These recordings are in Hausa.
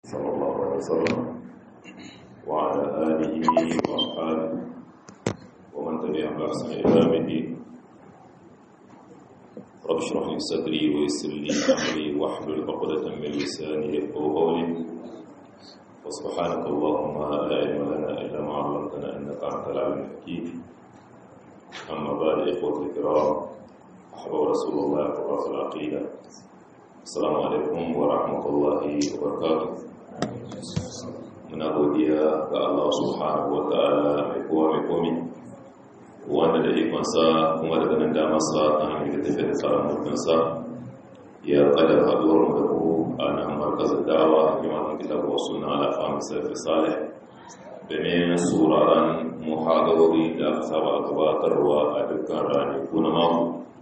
صلى الله عليه وسلم وعلى آله وأصحابه ومن تبعهم بإحسان إلى يوم الدين رب اشرح لي صدري ويسر لي أمري واحلل عقدة من لساني يفقهوا قولي وسبحانك اللهم لا علم لنا إلا ما علمتنا إنك أنت العليم الحكيم أما بعد إخوة الكرام أحباب رسول الله وراس العقيدة السلام عليكم ورحمة الله وبركاته muna godiya ga Allah subhanahu wa ta'ala mai kowa mai komi wanda da ikonsa kuma daga nan damarsa a hanyar da tafiya da tsarin mulkinsa ya kadar haduwar mu da ku a nan markazin da'awa a kimanin kitabu wasu na alafa misali salih domin sauraron muhadarori da aka saba gabatarwa a dukkan ranaku na mako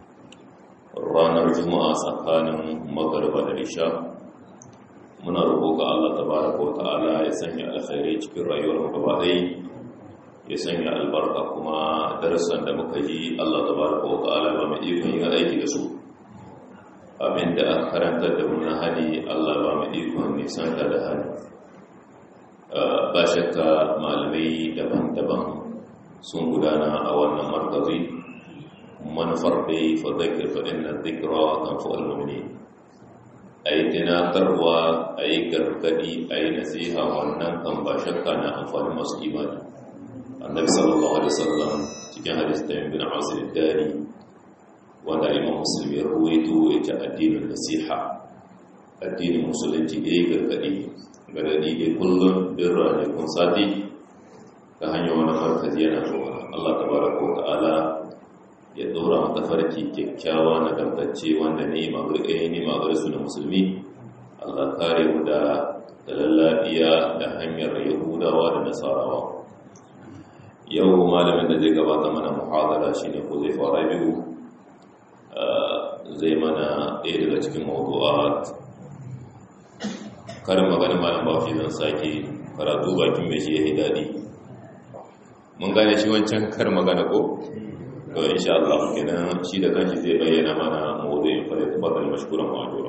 ranar juma'a tsakanin magarba da isha muna roƙo ga Allah tabaraka wa ta'ala ya sanya alkhairi cikin rayuwar mu gaba ɗaya ya sanya albarka kuma darasan da muka ji Allah tabaraka wa ta'ala ba mu ikon yin aiki da su abinda aka karanta da mun hali Allah ba mu ikon nisan da hali ba shakka malamai daban-daban sun gudana a wannan markazi manufar dai fa dhakir fa inna dhikra tanfa'ul mu'minin a yi tunatarwa a yi gargadi a yi nasiha wannan kan ba shakka na amfani masu imani annabi sallallahu alaihi wasallam cikin hadis da yin bin asir dari wanda imam musulmi ya ruwaito ya ce addinin nasiha addinin musulunci ya yi gargadi gargadi ya kullum bin ranakun sati ta hanyar wani markazi yana zuwa allah tabaraka wa ta'ala ya ɗora mata farki kyakkyawa na dangance wanda ne magurƙe ne magurƙe na musulmi allah kare mu da lallabiya da hanyar yahudawa da nasarawa yau malamin da zai gabata mana muhadara shine ko zai fara biyu zai mana ɗaya daga cikin mawdu'at karin magana malam bafi zan sake karatu bakin mai shi ya daɗi mun gane shi wancan kar magana ko to insha Allah kenan shi da kanshi zai bayyana mana mawdu'in fa da tabbata mashkuran ma'jura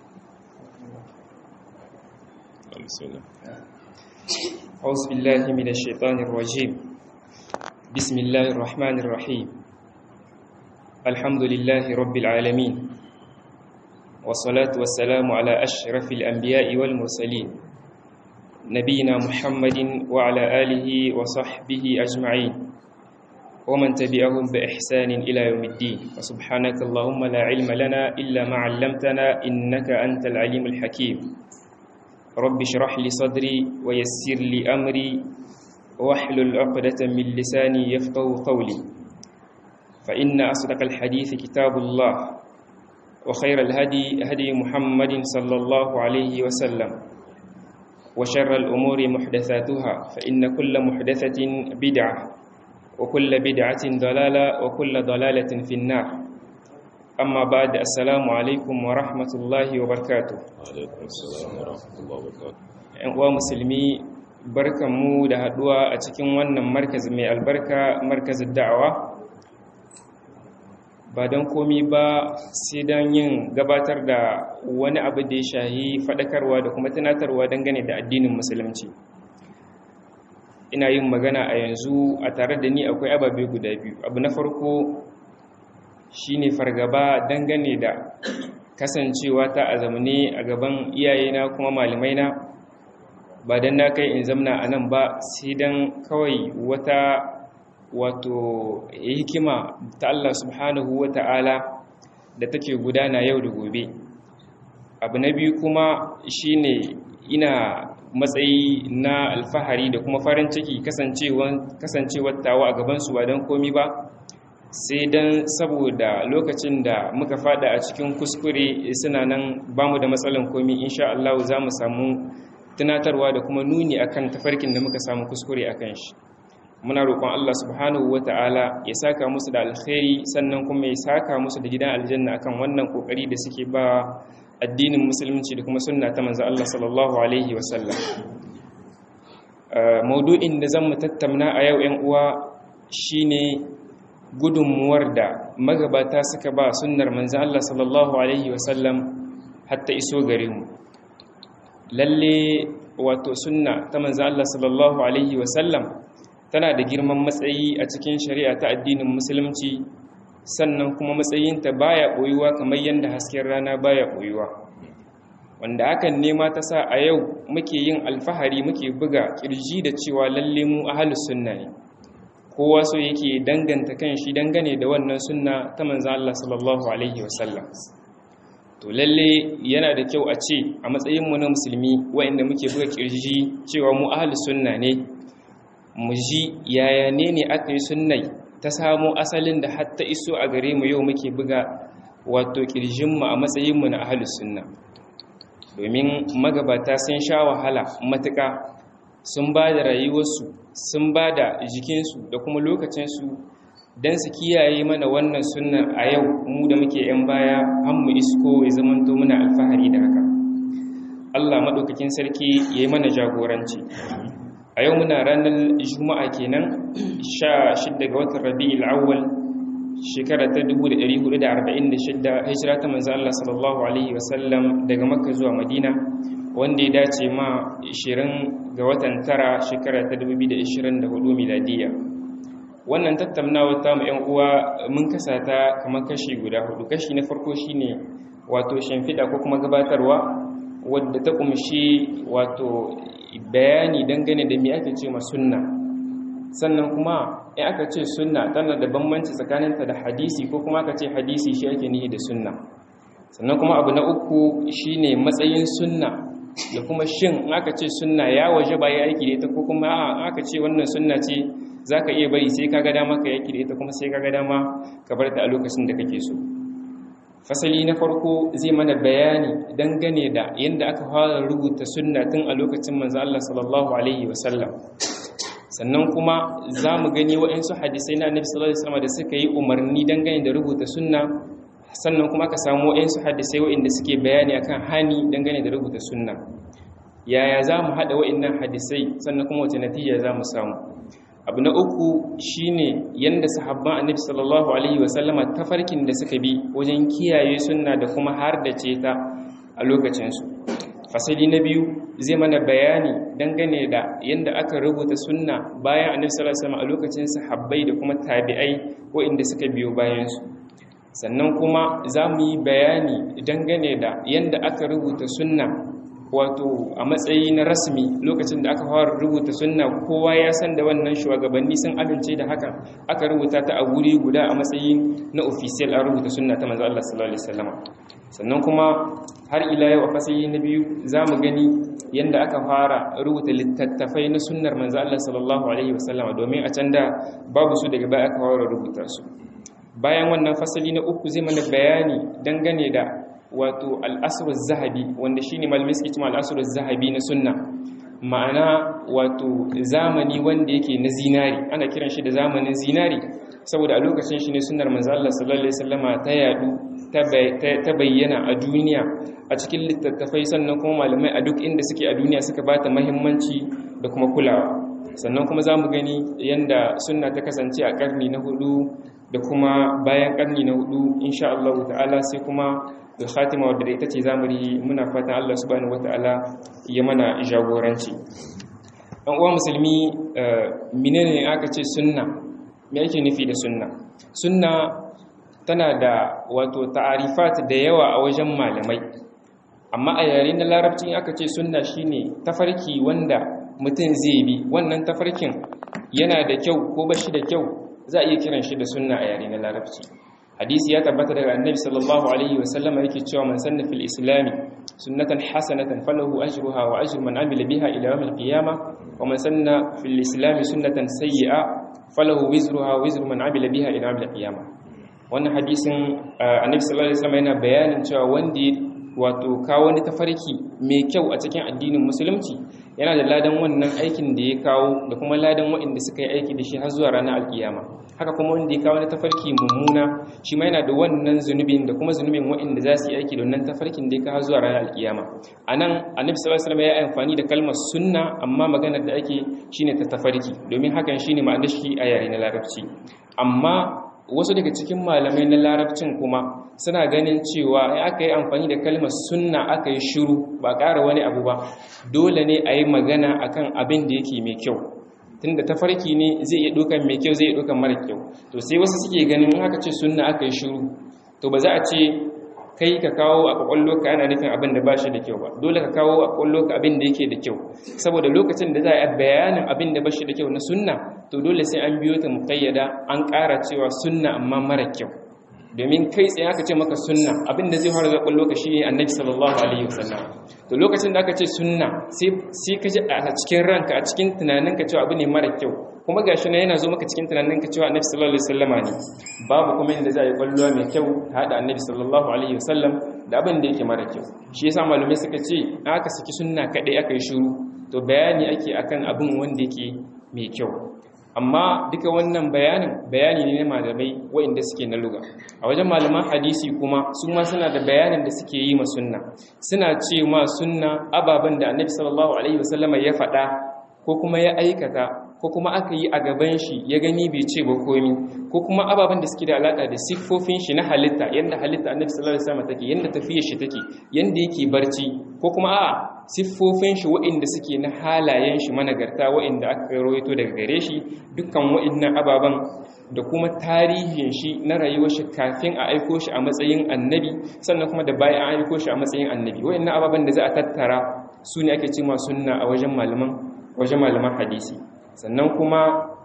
bismillah أعوذ بالله من الشيطان الرجيم بسم الله الرحمن الرحيم الحمد لله رب العالمين والصلاة والسلام على أشرف الأنبياء والمرسلين نبينا محمد وعلى آله وصحبه أجمعين ومن تبعهم بإحسان إلى يوم الدين وسبحانك اللهم لا علم لنا إلا ما علمتنا إنك أنت العليم الحكيم رب اشرح لي صدري ويسر لي أمري واحلل عقدة من لساني يفقه قولي فإن أصدق الحديث كتاب الله وخير الهدي هدي محمد صلى الله عليه وسلم وشر الأمور محدثاتها فإن كل محدثة بدعة وكل بدعة ضلالة وكل ضلالة في النار أما بعد السلام عليكم ورحمة الله وبركاته alaikum assalam wa rahmatullahi wa barakatuh ‘yan uwa musulmi barkanmu da haɗuwa a cikin wannan markaz mai albarka markazin da'awa ba don komi ba sai don yin gabatar da wani abu da ya shahi faɗakarwa da kuma tunatarwa dangane da addinin musulunci ina yin magana a yanzu a tare da ni akwai ababe guda biyu abu na farko shine fargaba dangane da kasancewa ta a zamane a gaban iyayena kuma malamaina ba don na kai in zamna a nan ba sai don kawai wata wato hikima ta Allah subhanahu wa ta'ala da take gudana yau da gobe abu na biyu kuma shine ina matsayi na alfahari da kuma farin ciki kasancewar tawa a gabansu ba don komi ba sai don saboda lokacin da muka fada a cikin kuskure suna nan ba mu da matsalan komi insha Allah za mu samu tunatarwa da kuma nuni akan tafarkin da muka samu kuskure akan shi muna roƙon Allah subhanahu wata'ala ya saka musu da alkhairi sannan kuma ya saka musu da gidan aljanna akan wannan kokari da suke ba addinin musulunci da kuma sunna ta manzo Allah sallallahu alaihi wasallam maudu'in da zan mu tattauna a yau 'yan uwa shine gudunmuwar da magabata suka ba sunnar manzo Allah sallallahu alaihi wasallam hatta iso gare mu lalle wato sunna ta manzo Allah sallallahu alaihi wasallam tana da girman matsayi a cikin shari'a ta addinin musulunci sannan kuma matsayinta baya boyuwa kamar yadda hasken rana baya boyuwa wanda hakan nema ta sa a yau muke yin alfahari muke buga kirji da cewa lalle mu ahlus sunna ne kowa so yake danganta kan shi dangane da wannan sunna ta manzo Allah sallallahu alaihi wasallam to lalle yana da kyau a ce a matsayin mu na musulmi waɗanda muke buga kirji cewa mu ahlus sunna ne mu ji yaya ne ne aka yi sunnai ta samo asalin da hatta iso a gare mu yau muke buga wato kirjinmu a matsayinmu na ahlus sunna domin magabata sun sha wahala matuƙa sun ba da rayuwarsu sun ba da jikinsu da kuma lokacinsu don su kiyaye mana wannan sunnar a yau mu da muke 'yan baya an mu isko ya zamanto muna alfahari da haka Allah maɗaukakin sarki ya yi mana jagoranci a yau muna ranar juma'a kenan 16 ga watan rabi'ul awwal shekara ta 1446 hijira ta manzo Allah sallallahu alaihi wasallam daga makka zuwa madina wanda ya dace ma 20 ga watan tara shekara ta 2024 miladiya wannan tattaunawa ta mu 'yan uwa mun kasa ta kamar kashi guda hudu kashi na farko shine wato shimfiɗa ko kuma gabatarwa wadda ta kumshi wato bayani dangane da me ake ce ma sunna sannan kuma in aka ce sunna tana da bambanci tsakaninta da hadisi ko kuma aka ce hadisi shi ake nihi da sunna sannan kuma abu na uku shine matsayin sunna da kuma shin in aka ce sunna ya waje ba ya aiki da ita ko kuma a aka ce wannan sunna ce zaka iya bari sai kaga dama ka yaki da ita kuma sai kaga dama ka bar ta a lokacin da kake so fasali na farko zai mana bayani dangane da yadda aka fara rubuta sunna tun a lokacin manzo Allah sallallahu alaihi wasallam sannan kuma za mu gani waɗansu hadisai na annabi sallallahu alaihi wasallam da suka yi umarni dangane da rubuta sunna sannan kuma ka samu waɗansu hadisai waɗanda suke bayani akan hani dangane da rubuta sunna yaya za mu haɗa waɗannan hadisai sannan kuma wace natija za mu samu abu na uku shine yanda sahabban annabi sallallahu alaihi wasallama tafarkin da suka bi wajen kiyaye sunna da kuma har da ce ta a lokacinsu fasali na biyu zai mana bayani dangane da yanda aka rubuta sunna bayan annabi sallallahu alaihi wasallam a lokacin sahabbai da kuma tabi'ai waɗanda suka biyo bayansu sannan kuma za mu yi bayani dangane da yanda aka rubuta sunna wato a matsayi na rasmi lokacin da aka fara rubuta sunna kowa ya san da wannan shugabanni sun amince da haka aka rubuta ta a wuri guda a matsayi na official an rubuta sunna ta manzo Allah sallallahu alaihi wasallam sannan kuma har ila yau a fasali na biyu zamu gani yanda aka fara rubuta littattafai na sunnar manzo Allah sallallahu alaihi wasallam domin a can da babu su daga baya aka fara rubuta su bayan wannan fasali na uku zai mana bayani dangane da wato al'asirar zahabi wanda shi ne malamai suke cima al'asirar zahabi na sunna ma'ana wato zamani wanda yake na zinari ana kiran shi da zamanin zinari saboda a lokacin shi ne sunnar manzo Allah sallallahu alaihi wasallama ta yadu ta bayyana a duniya a cikin littattafai sannan kuma malamai a duk inda suke a duniya suka bata muhimmanci da kuma kulawa sannan kuma zamu gani yanda sunna ta kasance a karni na hudu da kuma bayan karni na hudu insha Allah ta'ala sai kuma da khatima wadda da ita ce zamuri muna fatan Allah subhanahu wata'ala ya mana jagoranci ɗan uwa musulmi menene aka ce sunna me ake nufi da sunna sunna tana da wato ta'arifat da yawa a wajen malamai amma a yare na larabci aka ce sunna shine tafarki wanda mutum zai bi wannan tafarkin yana da kyau ko bashi da kyau za a iya kiran shi da sunna a yare na larabci hadisi ya tabbata daga annabi sallallahu alaihi wa sallama yake cewa man sanna fil islam sunnatan hasanatan falahu ajruha wa ajru man amila biha ila yawm al qiyamah wa man sanna fil islam sunnatan sayyi'a falahu wizruha wa wizru man amila biha ila yawm al qiyamah wannan hadisin annabi sallallahu alaihi wasallam yana bayanin cewa wanda wato kawo wani tafarki mai kyau a cikin addinin musulunci yana da ladan wannan aikin da ya kawo da kuma ladan waɗanda suka yi aiki da shi har zuwa ranar alkiyama haka kuma wanda ya kawo wani tafarki mummuna shi ma yana da wannan zunubin da kuma zunubin waɗanda za su yi aiki da wannan tafarkin da ya kawo zuwa ranar alkiyama a nan annabi sallallahu alaihi wasallam ya yi amfani da kalmar sunna amma maganar da ake shine ta tafarki domin hakan shine ma'anar shi a yare na larabci amma wasu daga cikin malamai na larabcin kuma suna ganin cewa in aka yi amfani da kalmar sunna aka yi shiru ba ƙara wani abu ba dole ne a yi magana akan abin da yake mai kyau tunda tafarki ne zai iya ɗaukan mai kyau zai iya ɗaukan mara kyau to sai wasu suke ganin haka ce sunna aka yi shiru to ba za a ce kai ka kawo a kwakwallo ka yana nufin abin da ba shi da kyau ba dole ka kawo a kwakwallo ka abin da yake da kyau saboda lokacin da za a yi bayanin abin da ba shi da kyau na sunna to dole sai an biyo ta muƙayyada an ƙara cewa sunna amma mara kyau domin kai tsaye aka ce maka sunna abin da zai fara da kwakwallo ka shine annabi sallallahu alaihi wasallam to lokacin da aka ce sunna sai ka ji a cikin ranka a cikin tunaninka cewa abu ne mara kyau kuma gashi na yana zo maka cikin tunaninka cewa annabi sallallahu alaihi wasallama ne babu kuma inda za a yi kwallo mai kyau hada annabi sallallahu alaihi wasallam da abin da yake mara kyau shi yasa malamai suka ce aka saki sunna kadai aka yi shiru to bayani ake akan abin wanda yake mai kyau amma duka wannan bayanin bayani ne na malamai waɗanda suke na luga a wajen malaman hadisi kuma su ma suna da bayanin da suke yi ma sunna suna ce ma sunna ababen da annabi sallallahu alaihi wasallama ya faɗa ko kuma ya aikata ko kuma aka yi a gaban shi ya gani bai ce ba komi ko kuma ababen da suke da alaka da siffofin shi na halitta yanda halitta annabi sallallahu alaihi wasallam take yanda tafiyar shi take yanda yake barci ko kuma a'a siffofin shi waɗanda suke na halayen shi managarta waɗanda aka rawaito daga gare shi dukkan waɗannan ababen da kuma tarihin shi na rayuwar shi kafin a aiko shi a matsayin annabi sannan kuma da bayan an aiko shi a matsayin annabi waɗannan ababen da za a tattara su ne ake cewa sunna a wajen malaman wajen malaman hadisi sannan kuma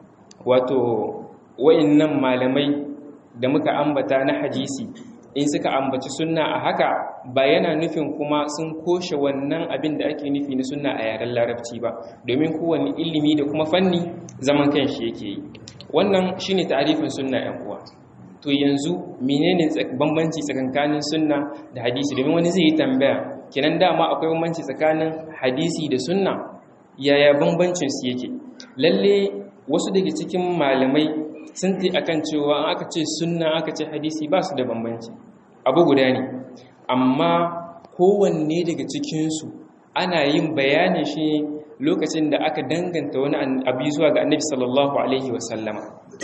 wato wayannan malamai da muka ambata na hadisi in suka ambaci sunna a haka ba yana nufin kuma sun koshe wannan abin da ake nufi na sunna a yaren larabci ba domin kowane ilimi da kuma fanni zaman kanshi yake yi wannan shine ta'arifin sunna yan uwa to yanzu menene bambanci tsakanin sunna da hadisi domin wani zai yi tambaya kenan dama akwai bambanci tsakanin hadisi da sunna yaya bambancin su yake lalle wasu daga cikin malamai sun ti akan cewa an aka ce sunna aka ce hadisi ba su da bambanci abu guda ne amma kowanne daga cikinsu ana yin bayanin shi lokacin da aka danganta wani abu zuwa ga annabi sallallahu alaihi wasallama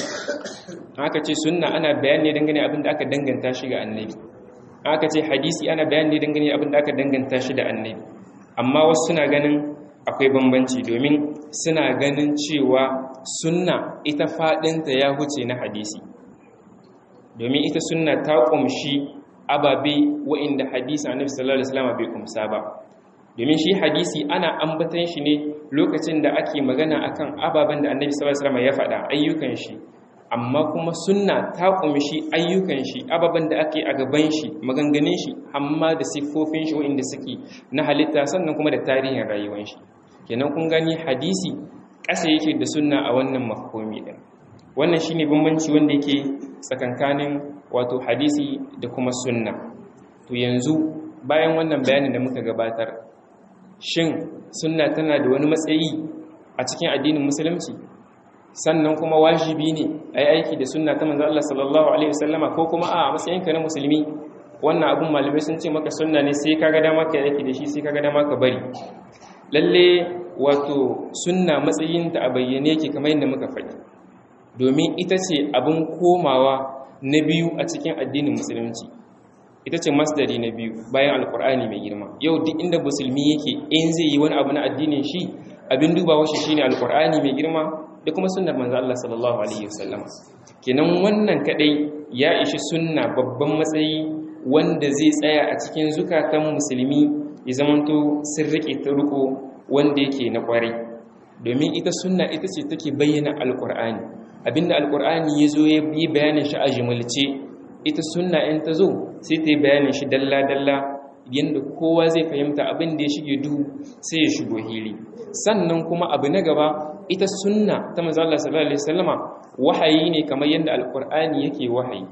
aka ce sunna ana bayani dangane abin da aka danganta shi ga annabi aka ce hadisi ana bayani dangane abin da aka danganta shi da annabi amma wasu suna ganin akwai bambanci domin suna ganin cewa sunna ita faɗinta ya huce na hadisi domin ita sunna ta ƙumshi ababe wa'inda hadisi annabi sallallahu alaihi wasallam bai kumsa ba domin shi hadisi ana ambatan shi ne lokacin da ake magana akan ababen da annabi sallallahu alaihi wasallam ya faɗa ayyukan shi amma kuma sunna ta ƙumshi ayyukan shi ababen da ake a gaban shi maganganun shi amma da siffofin shi wa'inda suke na halitta sannan kuma da tarihin rayuwar shi kenan kun gani hadisi ƙasa yake da sunna a wannan mafhumi din wannan shine bambanci wanda yake tsakankanin wato hadisi da kuma sunna to yanzu bayan wannan bayanin da muka gabatar shin sunna tana da wani matsayi a cikin addinin musulunci sannan kuma wajibi ne a yi aiki da sunna ta manzo Allah sallallahu alaihi wasallama ko kuma a matsayinka na musulmi wannan abun malamai sun ce maka sunna ne sai kaga dama ka aiki da shi sai kaga dama ka bari lalle wato sunna matsayinta a bayyane yake kamar yadda muka faɗi domin ita ce abin komawa na biyu a cikin addinin musulunci ita ce masdari na biyu bayan alkur'ani mai girma yau duk inda musulmi yake in zai yi wani abu na addinin shi abin dubawa shi shine alkur'ani mai girma da kuma sunnar manzo Allah sallallahu alaihi wasallam kenan wannan kadai ya ishi sunna babban matsayi wanda zai tsaya a cikin zukatan musulmi ya zamanto sun rike ta riko wanda yake na kwarai domin ita sunna ita ce take bayyana alkur'ani abinda alkur'ani ya zo ya yi bayanin shi a jimilce ita sunna in ta zo sai ta yi bayanin shi dalla-dalla yadda kowa zai fahimta abin da ya shige duhu sai ya shigo hili sannan kuma abu na gaba ita sunna ta manzala sallallahu alaihi wasallama wahayi ne kamar yadda alkur'ani yake wahayi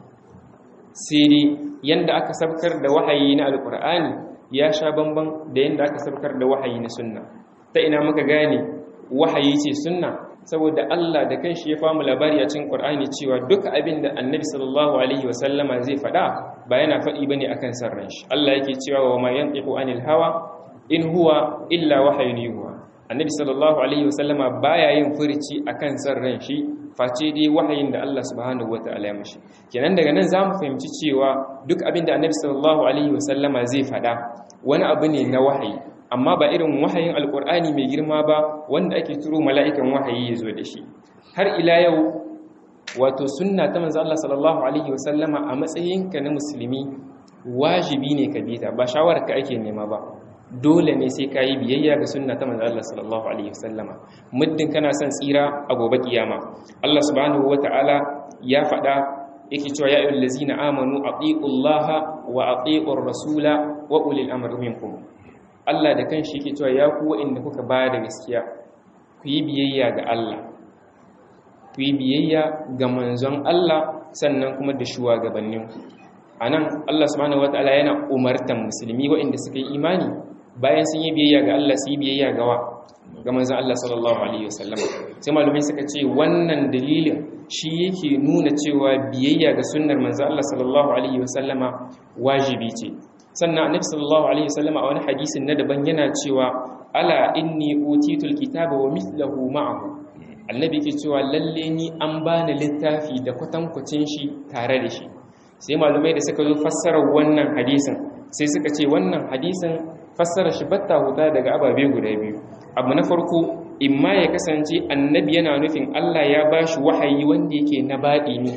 sai dai yadda aka sabkar da wahayi na alkur'ani ya sha bamban da yadda aka sabkar da wahayi na sunna ta ina muka gane wahayi ce sunna saboda Allah da kanshi ya famu labari a cikin Qur'ani cewa duka abin da Annabi sallallahu alaihi wasallama zai faɗa ba yana faɗi bane akan sarran shi Allah yake cewa wa ma yantiqu anil hawa in huwa illa wahyun yuha annabi sallallahu alaihi wasallama baya yin furici akan san ran shi face dai wahayin da Allah subhanahu wataala ya mishi kenan daga nan zamu fahimci cewa duk abin da annabi sallallahu alaihi wasallama zai faɗa wani abu ne na wahayi amma ba irin wahayin alkur'ani mai girma ba wanda ake turo mala'ikan wahayi ya zo da shi har ila yau wato sunna ta manzo Allah sallallahu alaihi wasallama a matsayinka na musulmi wajibi ne ka bi ta ba shawarar ka ake nema ba dole ne sai ka yi biyayya ga sunna ta manzo Allah sallallahu alaihi wasallama muddin kana son tsira a gobe kiyama Allah subhanahu wataala ya faɗa yake cewa ya ayyuhal ladzina amanu atiullaha wa atiur rasula wa ulil amri minkum Allah da kanshi yake cewa ya ku wa'inda kuka ba da gaskiya ku yi biyayya ga Allah ku yi biyayya ga manzon Allah sannan kuma da shugabanninku anan Allah subhanahu wataala yana umartan musulmi wa'inda suka yi imani bayan sun yi biyayya ga Allah su yi biyayya ga wa ga manzon Allah sallallahu alaihi wasallam sai malumai suka ce wannan dalilin shi yake nuna cewa biyayya ga sunnar manzon Allah sallallahu alaihi wasallama wajibi ce sannan annabi sallallahu alaihi wasallama a wani hadisin na daban yana cewa ala inni utitul kitaba wa mithluhu ma'ahu annabi yake cewa lalle ni an bani littafi da kwatankwacin shi tare da shi sai malumai da suka zo fassarar wannan hadisin sai suka ce wannan hadisin fassarar shi batta huta daga ababe guda biyu abu na farko imma ya kasance annabi yana nufin Allah ya bashi wahayi wanda yake na baɗi ne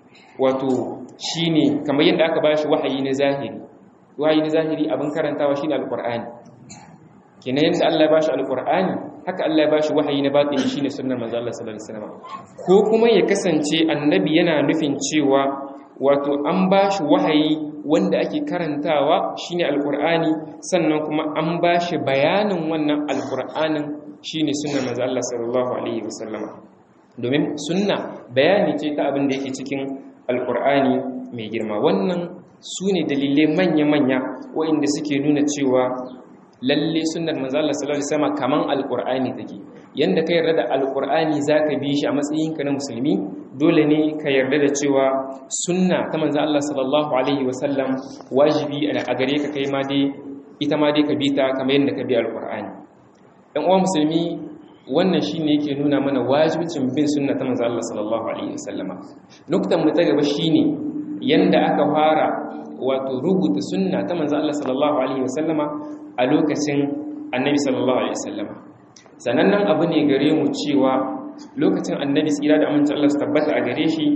wato shine kamar yadda aka bashi wahayi na zahiri wahayi na zahiri abin karantawa shine alqur'ani kenan yadda Allah ya bashi alqur'ani haka Allah ya bashi wahayi na baɗi shine sunnar manzo Allah sallallahu alaihi wasallam ko kuma ya kasance annabi yana nufin cewa wato an bashi wahayi wanda ake karantawa shine alqur'ani sannan kuma an bashi bayanin wannan alqur'anin shine sunnar manzo Allah sallallahu alaihi wasallam domin sunna bayani ce ta abin da yake cikin alqur'ani mai girma wannan sune dalilai manya-manya waɗanda suke nuna cewa lalle sunnar manzo Allah sallallahu alaihi wasallam kaman alqur'ani take yanda ka yarda da alqur'ani zaka bi shi a matsayinka na musulmi dole ne ka yarda da cewa sunna ta manzo Allah sallallahu alaihi wasallam wajibi a gare ka kai ma dai ita ma dai ka bi ta kamar yadda ka bi alqur'ani dan uwa musulmi wannan shine yake nuna mana wajibcin bin sunna ta manzo Allah sallallahu alaihi wasallama nuktan mu ta gaba shine yanda aka fara wato rubuta sunna ta manzo Allah sallallahu alaihi wasallama a lokacin annabi sallallahu alaihi wasallama sanannen abu ne gare mu cewa lokacin annabi tsira da amincin Allah su tabbata a gare shi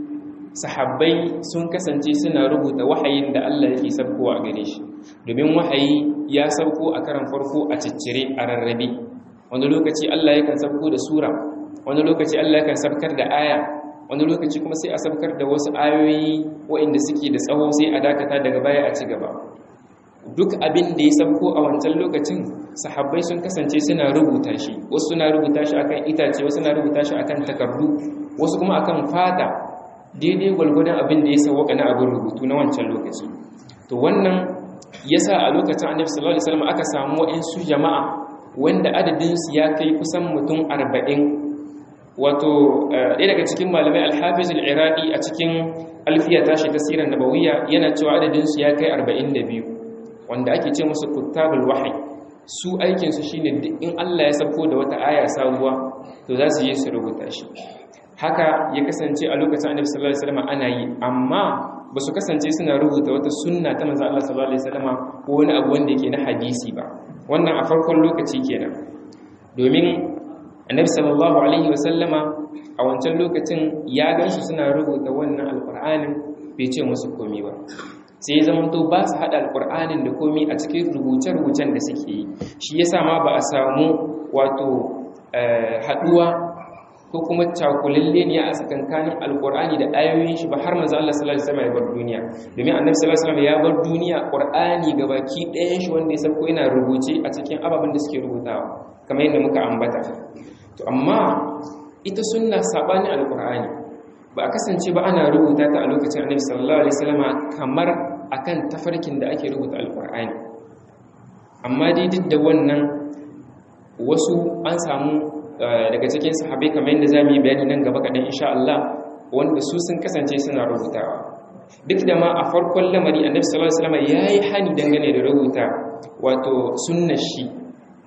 sahabbai sun kasance suna rubuta wahayin da Allah yake sabkowa a gare shi domin wahayi ya sauko a karan farko a ciccire a rarrabe wani lokaci Allah yakan sabko da sura wani lokaci Allah yakan sabkar da aya wani lokaci kuma sai a sabkar da wasu ayoyi waɗanda suke da tsawo sai a dakata daga baya a ci gaba duk abin da ya sabko a wancan lokacin sahabbai sun kasance suna rubuta shi wasu suna rubuta shi akan itace wasu suna rubuta shi akan takardu wasu kuma akan fata daidai gwalgwadon abin da ya sauwaka na abin rubutu na wancan lokaci to wannan yasa a lokacin annabi sallallahu alaihi wasallam aka samu wa'ansu jama'a wanda adadin su ya kai kusan mutum 40 wato ɗaya daga cikin malamai al-hafiz al-iraqi a cikin alfiya tashi tasirin nabawiyya yana cewa adadin su ya kai 42 wanda ake ce musu kuttabul wahyi su aikinsu shine duk in Allah ya sako da wata aya sabuwa to za su yi su rubuta shi haka ya kasance a lokacin annabi sallallahu alaihi wasallam ana yi amma ba su kasance suna rubuta wata sunna ta manzo Allah sallallahu alaihi wasallam ko wani abu wanda yake na hadisi ba wannan a farkon lokaci kenan domin annabi sallallahu alaihi wasallama a wancan lokacin ya gansu suna rubuta wannan alqur'anin bai ce musu komai ba sai zamanto ba su haɗa alƙur'anin da komi a cikin rubuce-rubucen da suke yi shi ya ma ba a samu wato haɗuwa ko kuma cakulalle ne a tsakankanin alƙur'ani da ayoyin shi ba har manzo Allah sallallahu alaihi wasallam ya bar duniya domin annabi sallallahu alaihi wasallam ya bar duniya ƙur'ani gabaki ɗayan shi wanda ya sauko yana rubuce a cikin ababen da suke rubutawa kamar yadda muka ambata to amma ita sunna sabanin alƙur'ani ba a kasance ba ana rubuta ta a lokacin annabi sallallahu alaihi wasallam kamar akan tafarkin da ake rubuta alqur'ani amma dai duk da wannan wasu an samu daga cikin sahabbai kamar yadda zamu yi bayani nan gaba kadan insha Allah wanda su sun kasance suna rubutawa duk da ma a farkon lamari annabi sallallahu alaihi wasallam yayi hani dangane da rubuta wato sunnar shi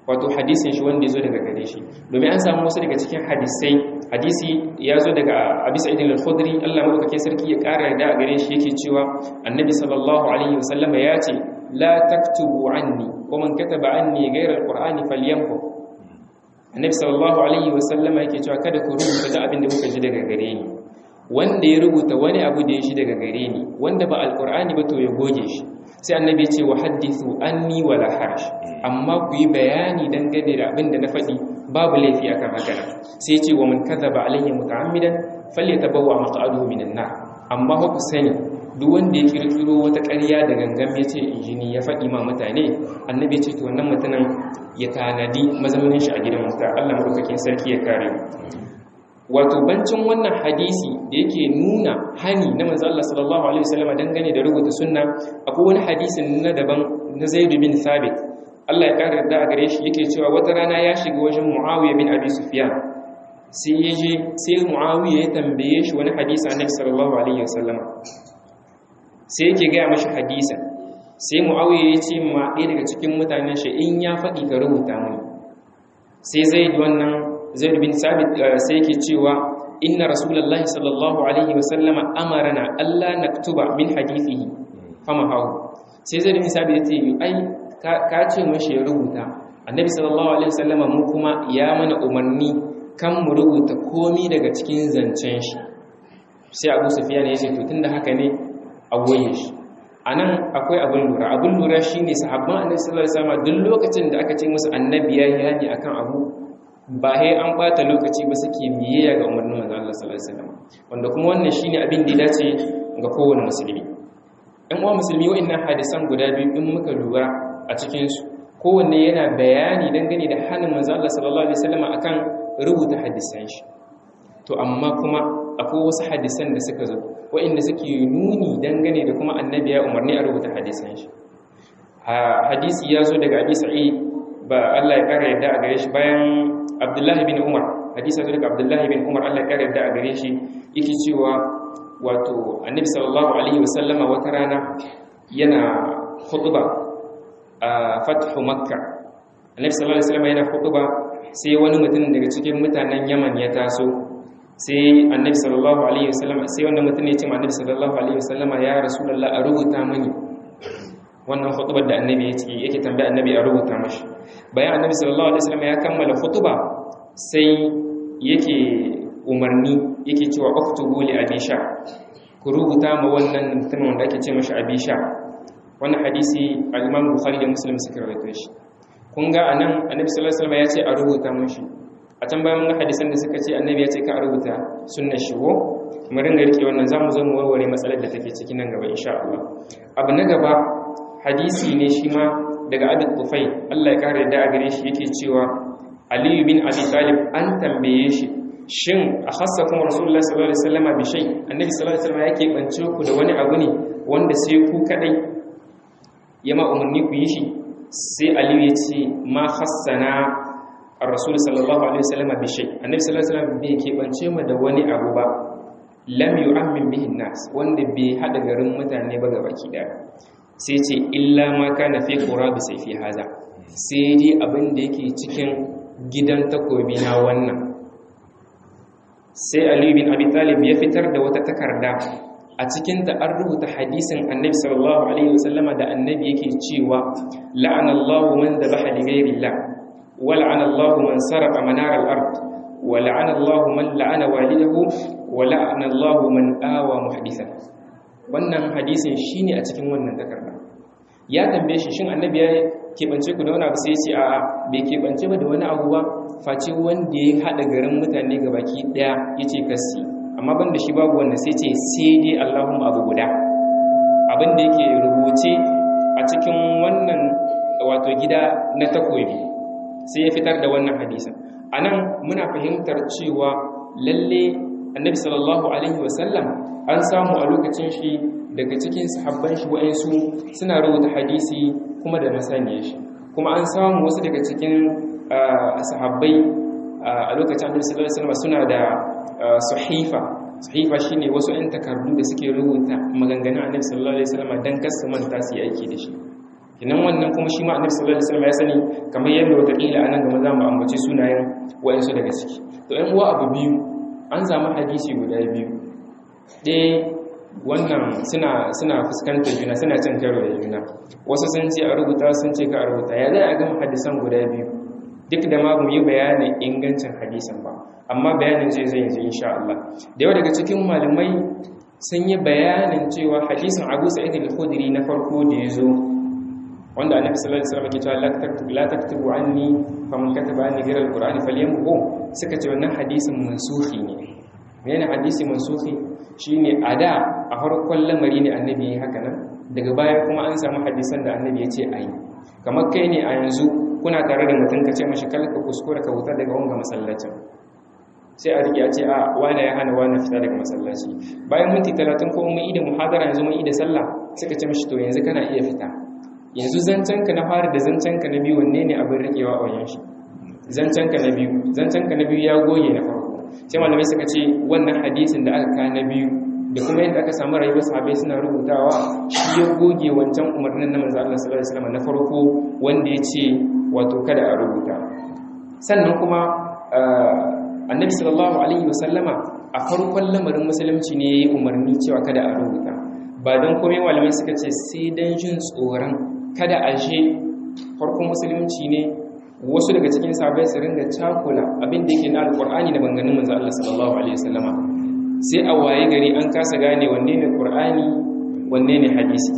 wato hadisin shi wanda ya zo daga gare shi domin an samu wasu daga cikin hadisai hadisi ya zo daga abi sa'id al-khudri Allah madaukake sarki ya ƙara da a gare shi yake cewa annabi sallallahu alaihi wasallama ya ce la taktubu anni wa man kataba anni ghayra al-qur'ani falyamhu annabi sallallahu alaihi wasallama yake cewa kada ku rubuta da abin da kuka ji daga gare ni wanda ya rubuta wani abu da ya shi daga gare ni wanda ba alqur'ani ba to ya goge shi sai annabi ce wa hadithu anni wala harash amma ku yi bayani dangane da abin da na faɗi babu laifi akan haka sai ce wa man kadhaba alayhi muta'ammidan falyatabawwa maq'aduhu minan nar amma ku sani duk wanda ya kirkiro wata ƙarya da gangan ya ce injini ya faɗi ma mutane annabi ya ce to wannan mutumin ya tanadi mazaunin shi a gidan wuta Allah madaukakin sarki ya kare wato bancin wannan hadisi da yake nuna hani na manzo Allah sallallahu alaihi wasallam dangane da rubuta sunna akwai wani hadisin na daban na Zaid bin Thabit Allah ya kare da gare shi yake cewa wata rana ya shiga wajen Muawiya bin Abi Sufyan sai ya je sai Muawiya ya tambaye shi wani hadisi Annabi sallallahu alaihi wasallam sai yake ga mashi hadisin sai Muawiya ya ce ma ɗaya daga cikin mutanen shi in ya faɗi ka rubuta mini sai Zaid wannan zaid bin sabit sai yake cewa inna rasulullahi sallallahu alaihi wasallama amarana alla naktuba min hadithihi fama hawo sai zaid bin sabit yace ai ka ce mashi ya rubuta annabi sallallahu alaihi wasallama mu kuma ya mana umarni kan mu rubuta komi daga cikin zancen shi sai abu sufyan ya ce to tunda haka ne a goye shi anan akwai abin lura abin lura shine sahabban annabi sallallahu alaihi wasallama duk lokacin da aka ce musu annabi ya yi hani akan abu ba sai an bata lokaci ba suke biyayya ga umarnin manzon Allah sallallahu alaihi wasallam wanda kuma wannan shine abin da ya dace ga kowane musulmi ɗan uwa musulmi wa'annan hadisan guda biyu in muka lura a cikin su kowanne yana bayani dangane da hannun manzon Allah sallallahu alaihi wasallam akan rubuta hadisan shi to amma kuma akwai wasu hadisan da suka zo wa'anda suke nuni dangane da kuma annabi ya umarni a rubuta hadisan shi hadisi ya zo daga abi sa'id ba Allah ya kara yadda a gare shi bayan abdullahi bin umar hadisa zo daga abdullahi bin umar allah ya da a gare shi yake cewa wato annabi sallallahu alaihi wasallama wata rana yana khutba a fathu makka annabi sallallahu alaihi wasallama yana khutba sai wani mutum daga cikin mutanen yaman ya taso sai annabi sallallahu alaihi wasallama sai wannan mutum ya ce ma annabi sallallahu alaihi wasallama ya rasulullah a rubuta mani wannan khutbar da annabi yake tambaya annabi a rubuta mashi bayan annabi sallallahu alaihi wasallam ya kammala khutba sai yake umarni yake cewa uktubu li abisha ku rubuta ma wannan mutumin wanda ake ce mashi abisha wannan hadisi al-Imam Bukhari da Muslim suka rawaito shi kun ga anan annabi sallallahu alaihi wasallam ya ce a rubuta mashi a can bayan mun hadisan da suka ce annabi ya ce ka a rubuta sunnar shi ko mu ringa rike wannan zamu zo mu warware matsalar da take cikin nan gaba insha Allah abu na gaba hadisi ne shi ma daga abin tufai Allah ya kare da a gare shi yake cewa aliyu bin abi talib an tambaye shi shin a hassa kuma rasulullah sallallahu alaihi wasallam bi shay annabi sallallahu alaihi wasallam yake bance ku da wani abu ne wanda sai ku kadai ya ma umarni ku yi shi sai aliyu ya ce ma hassana ar-rasul sallallahu alaihi wasallam bi shay annabi sallallahu alaihi wasallam bai ke bance mu da wani abu ba lam yu'ammin bihi nas wanda bai hada garin mutane ba gabaki daya sai ce illa ma kana fi qurabi sai fi haza sai dai abin da yake cikin gidan takobi na wannan sai Ali bin Abi Talib ya fitar da wata takarda a cikin ta an rubuta hadisin Annabi sallallahu alaihi wasallama da Annabi yake cewa la'ana Allahu man dhabaha li ghayrillah wa la'ana Allahu man saraqa manar al-ard wa la'ana Allahu man la'ana walidahu wa la'ana Allahu man awa muhdithan wannan hadisin shine a cikin wannan takarda ya tambaye shi shin annabi ya keɓance ku da wani abu sai ce a bai keɓance ba da wani abu ba face wanda ya haɗa garin mutane ga baki ɗaya ya ce kasi amma ban da shi babu wanda sai ce sai dai allahumma abu guda abin da yake rubuce a cikin wannan wato gida na takobi sai ya fitar da wannan hadisin a nan muna fahimtar cewa lalle annabi sallallahu alaihi wasallam an samu a lokacin shi daga cikin sahabban shi wa'ansu suna rubuta hadisi kuma da masaniyar shi kuma an samu wasu daga cikin sahabbai a lokacin annabi sallallahu alaihi wasallam suna da sahifa sahifa shine wasu ɗan takardu da suke rubuta maganganun annabi sallallahu alaihi wasallam dan kasu manta su yi aiki da shi kinan wannan kuma shi ma annabi sallallahu alaihi wasallam ya sani kamar yadda wataƙila anan gaba za mu ambaci sunayen wayansu daga ciki to ɗan uwa abu biyu an samu hadisi guda biyu ɗaya wannan suna suna fuskantar juna suna cin karo da juna wasu sun ce a rubuta sun ce ka a rubuta ya zai a gama hadisan guda biyu duk da ma mu yi bayanin ingancin hadisan ba amma bayanin zai zai yanzu insha Allah da yawa daga cikin malamai sun yi bayanin cewa hadisin Abu Sa'id al-Khudri na farko da ya zo wanda Annabi sallallahu alaihi wasallam ke cewa la taktubu anni faman kataba anni ghayra al-Qur'ani falyamhu suka ce wannan hadisin mansuhi ne menene hadisi mansuhi shine a da a farkon lamari ne annabi ya haka nan daga baya kuma an samu hadisan da annabi ya ce a yi kamar kai ne a yanzu kuna tare da mutum ka ce mashi kalka kuskura ka wuta daga wanga masallacin sai a rike a ce a wane ya hana wane fita daga masallaci bayan minti talatin ko mun yi da muhadara yanzu mun yi da sallah suka ce mashi to yanzu kana iya fita yanzu zancenka na fara da zancenka na biyu wanne ne abin rikewa a wajen shi zancenka na biyu zancenka na biyu ya goge na farko sai malamai suka ce wannan hadisin da aka ka na biyu da kuma yadda aka samu rayuwar sahabbai suna rubutawa shi ya goge wancan umarnin na manzo Allah sallallahu alaihi wasallam na farko wanda ya ce wato kada a rubuta sannan kuma annabi sallallahu alaihi wasallama a farkon lamarin musulunci ne yayi umarni cewa kada a rubuta ba don komai malamai suka ce sai dan jin tsoron kada a je farkon musulunci ne wasu daga cikin sahabbai su ringa cakula abin da yake na alqur'ani da banganin manzo Allah sallallahu alaihi wasallama sai a waye gari an kasa gane wanne ne qur'ani wanne ne hadisi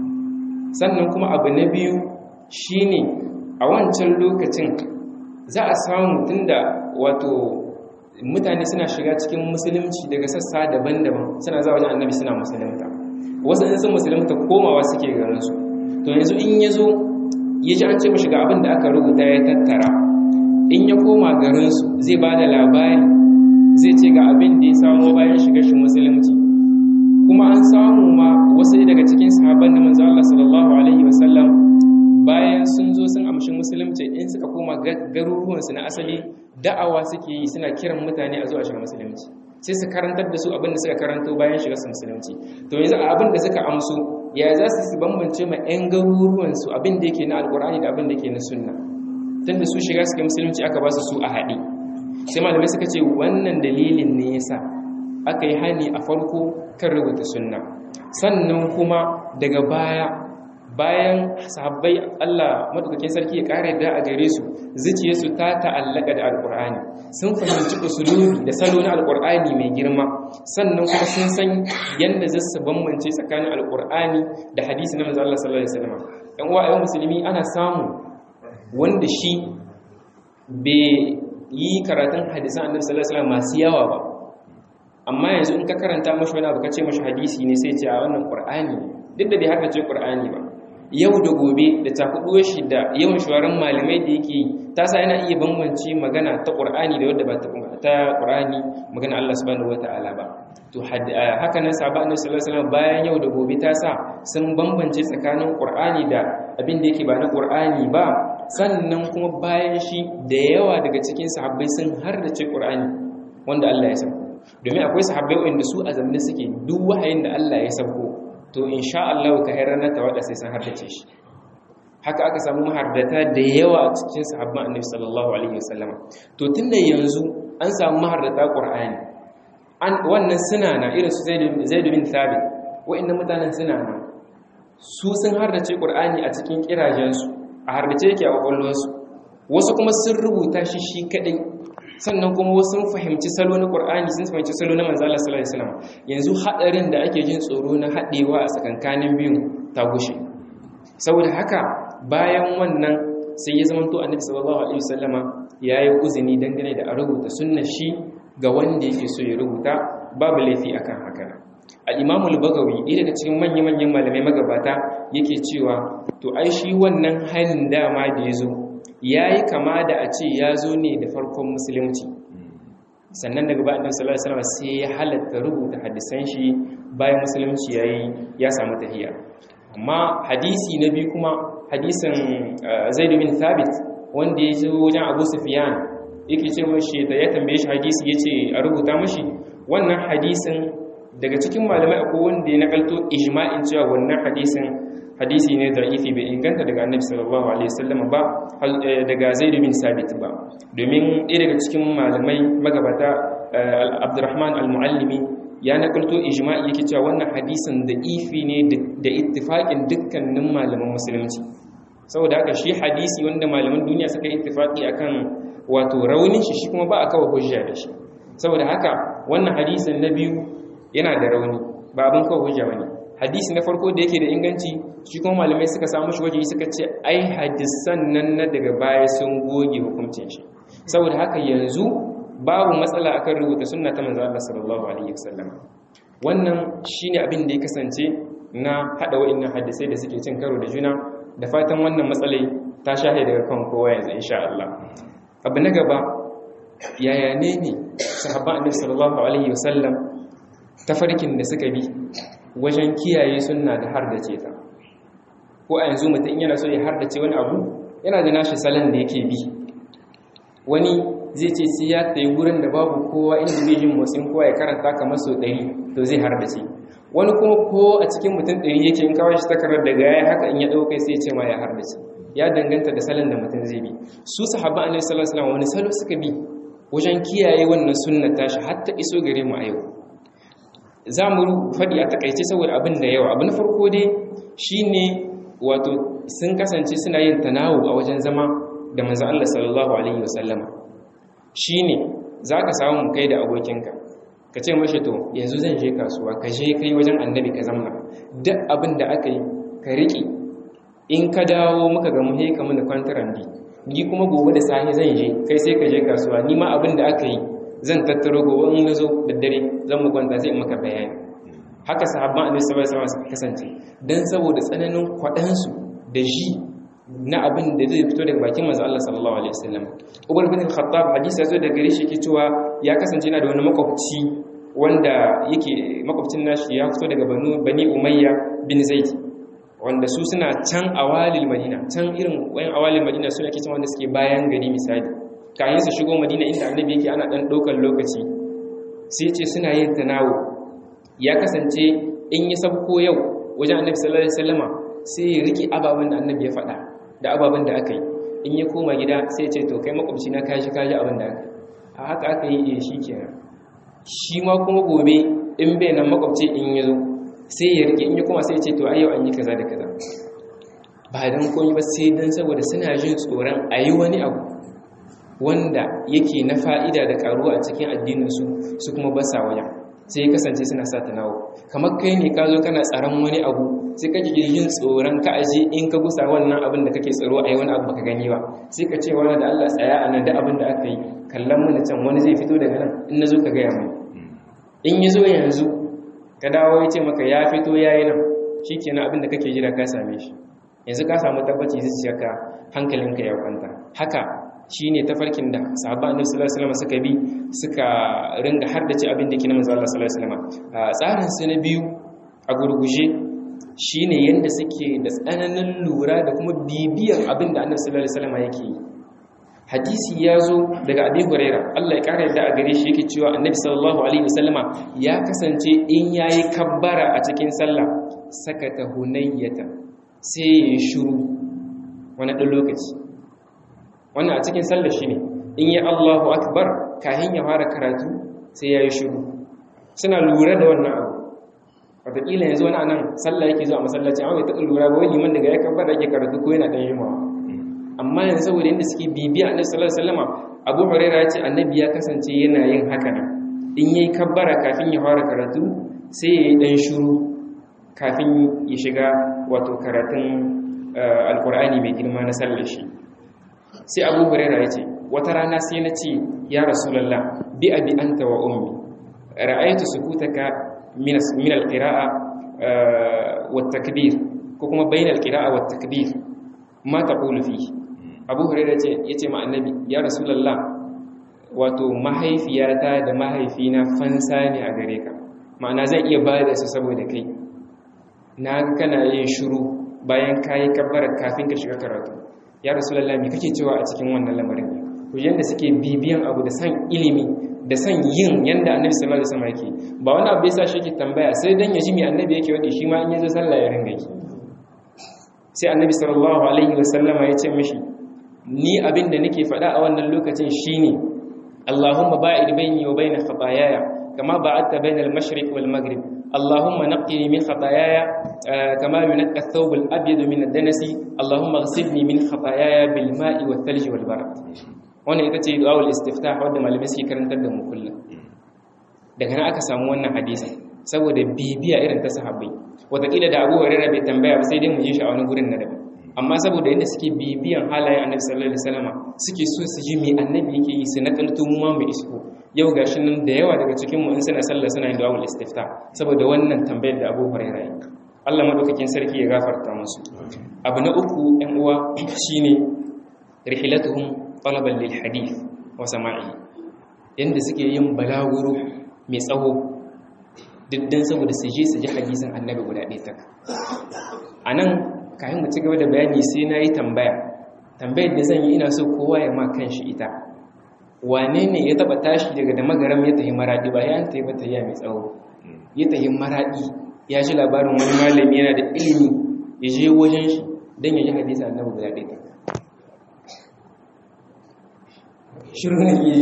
sannan kuma abu na biyu shine a wancan lokacin za a samu tunda wato mutane suna shiga cikin musulunci daga sassa daban-daban suna za wajen annabi suna musulunta wasu in sun musulunta komawa suke garin su to yanzu in ya zo ya ji an ce mashi ga abin da aka rubuta ya tattara in ya koma garin su zai ba da labari zai ce ga abin da ya samu bayan shiga shi musulunci kuma an samu ma wasu daga cikin sahabban da manzo Allah sallallahu alaihi wasallam bayan sun zo sun amshi musulunci in suka koma garuruwansu na asali da'awa suke yi suna kiran mutane a zuwa shiga musulunci sai su karantar da su abin da suka karanto bayan shiga su musulunci to yanzu abin da suka amso ya za su bambance ma 'yan garuruwansu abin da yake na alkur'ani da abin da yake na sunna tun da su shiga suka musulunci aka ba su su a haɗe sai malamai suka ce wannan dalilin ne yasa aka yi hani a farko kan rubuta sunna sannan kuma daga baya bayan sahabbai Allah madaukakin sarki ya kare da a gare su zuciyarsu ta ta'allaka da alkur'ani sun fahimci usulubi da salo na alkur'ani mai girma sannan kuma sun san yadda za su bambance tsakanin alkur'ani da hadisi na manzo Allah sallallahu alaihi wasallam dan uwa ayyukan musulmi ana samu wanda shi bai yi karatun hadisan annabi sallallahu alaihi wasallam masu yawa ba amma yanzu in ka karanta mashi wani abu ka ce mashi hadisi ne sai ce a wannan qur'ani duk da bai haka ce qur'ani ba yau da gobe da takuduwar shi da yawan shawarar malamai da yake ta sa yana iya bambance magana ta ƙur'ani da wadda ba ta ƙur'ani magana Allah subhanahu wata'ala ba to haka nan sahaba annabi sallallahu alaihi wasallam bayan yau da gobe ta sa sun bambance tsakanin ƙur'ani da abin da yake ba na ƙur'ani ba sannan kuma bayan shi da yawa daga cikin sahabbai sun hardace ƙur'ani wanda Allah ya sauko domin akwai sahabbai wanda su a zamanin suke duk wahayin da Allah ya sauko to insha Allah ka hayar na tawada sai san hardace shi haka aka samu mahardata da yawa a cikin sahabban annabi sallallahu alaihi wasallam to tunda yanzu an samu mahardata qur'ani an wannan suna na irin su zaid bin thabit wa'annan mutanen suna na su sun hardace qur'ani a cikin kirajen su a hardace yake a kwakwalwar su wasu kuma sun rubuta shi shi kadai sannan kuma wasu sun fahimci salo na Qur'ani sun fahimci salo na manzo Allah sallallahu alaihi wasallam yanzu hadarin da ake jin tsoro na hadewa a tsakankanin biyun ta gushe saboda haka bayan wannan sai ya zama to annabi sallallahu alaihi wasallama yayi uzini dangane da a rubuta sunnar shi ga wanda yake so ya rubuta babu laifi akan haka al-Imam al-Bagawi ɗaya daga cikin manyan-manyan malamai magabata yake cewa to ai shi wannan halin dama da ya zo ya yi kama da a ce ya zo ne da farkon musulunci sannan daga ba annabi sallallahu alaihi wasallam sai ya halatta rubuta hadisan shi bayan musulunci yayi ya samu tahiya amma hadisi na biyu kuma hadisin Zaid bin Thabit wanda ya zo wajen Abu Sufyan yake ce mashi da ya tambaye shi hadisi yace a rubuta mashi wannan hadisin daga cikin malamai akwai wanda ya nakalto ijma'in cewa wannan hadisin hadisi ne da'ifi bai inganta daga annabi sallallahu alaihi wasallam ba daga zaid bin sabit ba domin ɗaya daga cikin malamai magabata abdurrahman al-muallimi ya nakalto ijma'i yake cewa wannan hadisin da'ifi ne da ittifaqin dukkanin malaman musulunci saboda haka shi hadisi wanda malaman duniya suka yi ittifaqi akan wato raunin shi shi kuma ba a kawo hujja da shi saboda haka wannan hadisin na biyu yana da rauni ba abin kawo hujja bane hadisi na farko da yake da inganci shi kuma malamai suka samu shi waje suka ce ai hadisan nan na daga baya sun goge hukuncin shi saboda haka yanzu babu matsala akan rubuta sunna ta manzo Allah sallallahu alaihi wasallam wannan shine abin da ya kasance na hada wa'annan hadisai da suke cin karo da juna da fatan wannan matsalai ta shahe daga kan kowa yanzu insha Allah abu na gaba yaya ne ne sahabban annabi sallallahu alaihi wasallam tafarkin da suka bi wajen kiyaye sunna da har da ce ta ko a yanzu mutum yana so ya har da ce wani abu yana da nashi salon da yake bi wani zai ce sai ya tayi gurin da babu kowa inda zai jin motsin kowa ya karanta kamar sau ɗari to zai har da ce wani kuma ko a cikin mutum ɗari yake in kawai shi takarar daga ya haka in ya ɗauka sai ce ma ya har da ce ya danganta da salon da mutum zai bi su sahaba annabi sallallahu alaihi wasallam wani salo suka bi wajen kiyaye wannan sunna tashi har ta iso gare mu a yau za mu faɗi a takaice saboda abin da yawa abu na farko dai shine wato sun kasance suna yin tanawu a wajen zama da manzo Allah sallallahu alaihi wasallama shine zaka samu kai da abokinka ka ce mashi to yanzu zan je kasuwa ka je kai wajen annabi ka zamna duk abin da aka yi ka riƙe in ka dawo muka ga muhe ka mana kwantarandi ni kuma gobe da safe zan je kai sai ka je kasuwa ni ma abin da aka yi zan tattaro gobe in na zo da dare zan mu kwanta sai in maka bayani haka sahabban annabi sallallahu alaihi wasallam kasance dan saboda tsananin kwadansu da ji na abin da zai fito daga bakin manzo Allah sallallahu alaihi wasallam Umar bin Khattab hadisi yazo daga gare shi yake cewa ya kasance yana da wani makwabci wanda yake makwabcin nashi ya fito daga banu bani Umayya bin Zaid wanda su suna can awalil Madina can irin wayan awalil Madina suna kitan wanda suke bayan gari misali kayan su shigo Madina inda Annabi yake ana dan daukar lokaci sai ce suna yin tanawo ya kasance in yi sabko yau wajen Annabi sallallahu alaihi wasallama sai ya riki ababen da Annabi ya faɗa da ababen da aka yi in ya koma gida sai ce to kai makwabci na kashi kaji abin da aka a haka aka yi shi kenan shi ma kuma gobe in bai nan makwabci in ya zo sai ya rike in ya koma sai ce to ayyau an yi kaza da kaza ba dan komai ba sai dan saboda suna jin tsoron a yi wani abu wanda yake na fa'ida da karuwa a cikin addininsu su kuma ba sa wajen sai ya kasance suna sa ta nawo kamar kai ne ka zo kana tsaron wani abu sai kake yin tsoron ka aje in ka gusa wannan abin da kake tsaro a yi wani abu baka gani ba sai ka ce wani da Allah tsaya a nan da abin da aka yi kallon mana can wani zai fito daga nan in na zo ka gaya mai in ya zo yanzu ka dawo ya ce maka ya fito ya yi nan shi kenan abin da kake jira ka same shi yanzu ka samu tabbaci zuciyarka hankalinka ya kwanta haka shi ne tafarkin da sahabba annabi sallallahu alaihi wasallam suka bi suka ringa haddace abin da ke na manzo Allah sallallahu alaihi wasallam tsarin su na biyu a gurguje shine yanda suke da tsananin lura da kuma bibiyan abin da annabi sallallahu alaihi wasallam yake yi hadisi ya zo daga abi huraira Allah ya kare da a gare shi yake cewa annabi sallallahu alaihi wasallama ya kasance in yayi kabbara a cikin sallah sakata hunayyata sai ya shiru wani ɗan lokaci wannan a cikin sallar shi ne in yi Allahu akbar kahin ya fara karatu sai ya yi shiru suna lura da wannan abu wataƙila yanzu wani anan sallah yake zuwa masallaci amma bai taɓa lura ba wani liman daga ya kabbar da ake karatu ko yana ɗan yimawa amma yanzu saboda yadda suke bibiya annabi sallallahu alaihi wasallam Abu Hurairah ya ce annabi ya kasance yana yin haka nan in yayi kabbara kafin ya fara karatu sai ya yi ɗan shiru kafin ya shiga wato karatun alkur'ani mai girma na sallar shi sai abu huraira ya ce wata rana sai na ce ya rasulallah bi abi anta wa ummi ra'aytu sukutaka min min alqira'a wa takbir ko kuma bain alqira'a wa takbir ma taqulu fi abu huraira ce yace ma annabi ya rasulallah wato mahaifiyata da mahaifina fansa ne a gare ka ma'ana zan iya ba da su saboda kai na kana yin shiru bayan kayi kabbara kafin ka shiga karatu ya rasulullah me kake cewa a cikin wannan lamarin ku yanda suke bibiyan abu da san ilimi da san yin yanda annabi sallallahu alaihi wasallam yake ba wani abu yasa shi yake tambaya sai dan ya ji me annabi yake wadi shi ma in yazo sallah ya ringa yi sai annabi sallallahu alaihi wasallama ya ce mishi ni abin da nake faɗa a wannan lokacin shine Allahumma ba'id baini wa baina khataayaya kama ba'adta baina al-mashriq wal maghrib Allahumma naqqini min khataayaya kama yunqqa ath-thawb al-abyad min ad-danasi Allahumma ighsilni min khataayaya bil ma'i wath thalj wal barad wannan ita ce du'aul istiftah wanda malamai suke karantar da mu kullum daga nan aka samu wannan hadisi saboda bibiya irin ta sahabbai wataƙila da abu hurairah bai tambaya ba sai dai mu ji shi a wani gurin na daban amma saboda yadda suke bibiyan halayen annabi sallallahu alaihi wasallam suke so su ji me annabi yake yi su nakalto mu ma mu isko yau gashi nan da yawa daga cikin mu in suna sallah suna yin du'a istifta saboda wannan tambayar da Abu Hurairah yi Allah madaukakin sarki ya gafarta musu abu na uku ɗan uwa shine rihilatuhum talaban lil hadith wa sama'i yanda suke yin balaguro mai tsawo diddan saboda su je su ji hadisin annabi guda ɗaya tak anan kayan mu ci gaba da bayani sai na yi tambaya tambayar da zan yi ina so kowa ya ma kan shi ita wane ne ya taba tashi daga da magaram ya tahi maradi ba ya an tahi bata ya mai tsawo ya tahi maradi ya ji labarin wani malami yana da ilimi ya je wajen shi don ya ji hadisa annabi guda ɗaya shirin ne yi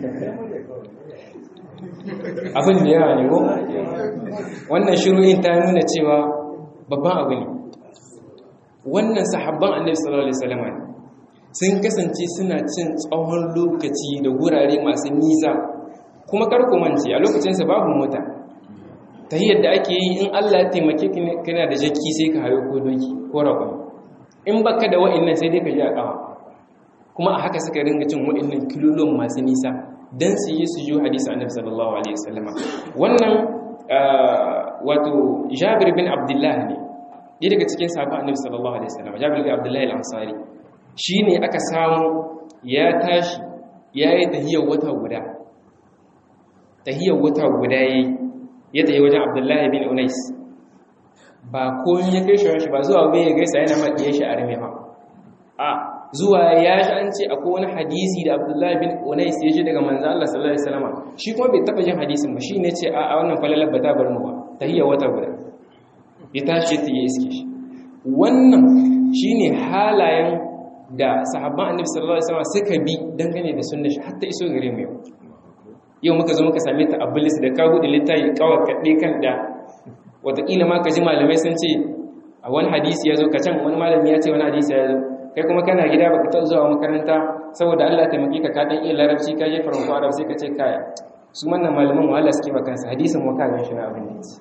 abin da yawa ne ko wannan shirin ta nuna cewa babban abu ne wannan sahabban annabi sallallahu alaihi wasallam sun kasance suna cin tsawon lokaci da wurare masu nisa kuma karku mance a lokacin sa babu mota ta yadda ake yi in Allah ya taimake ka kana da jaki sai ka hayo ko doki ko raƙon in baka da wa'annan sai dai ka ji a ƙawa kuma a haka suka ringa cin wa'annan kilolon masu nisa dan su yi su yi hadisi annabi sallallahu alaihi wasallam wannan wato Jabir bin Abdullah ne ɗaya daga cikin sabon annabi sallallahu alaihi wasallam jabir bin abdullahi al-ansari shine aka samu ya tashi yayi tahiyar wata guda tahiyar wata guda yayi ya tayi wajen abdullahi bin unais ba komai ya kai shi ba zuwa bai ya gaisa yana ma diye shi a rame ba a zuwa ya shi an ce akwai wani hadisi da abdullahi bin unais ya ji daga manzo Allah sallallahu alaihi wasallam shi kuma bai taba jin hadisin ba shine ce a wannan falalar ba ta bar mu ba tahiyar wata guda ya tashi ta yi iske shi wannan shine halayen da sahabban annabi sallallahu alaihi wasallam suka bi dangane da sunnar shi hatta iso gare mu yau yau muka zo muka same ta ablis da ka hudu littafi kawai kaɗe kan da wataƙila ma ka ji malamai sun ce a wani hadisi ya zo ka can wani malami ya ce wani hadisi ya zo kai kuma kana gida baka taɓa zuwa makaranta saboda Allah taimake ka ka dan iya larabci ka je faranko arab sai ka ce kaya su wannan malaman wahala suke ba kansa hadisin mu ka gan shi na abin da yake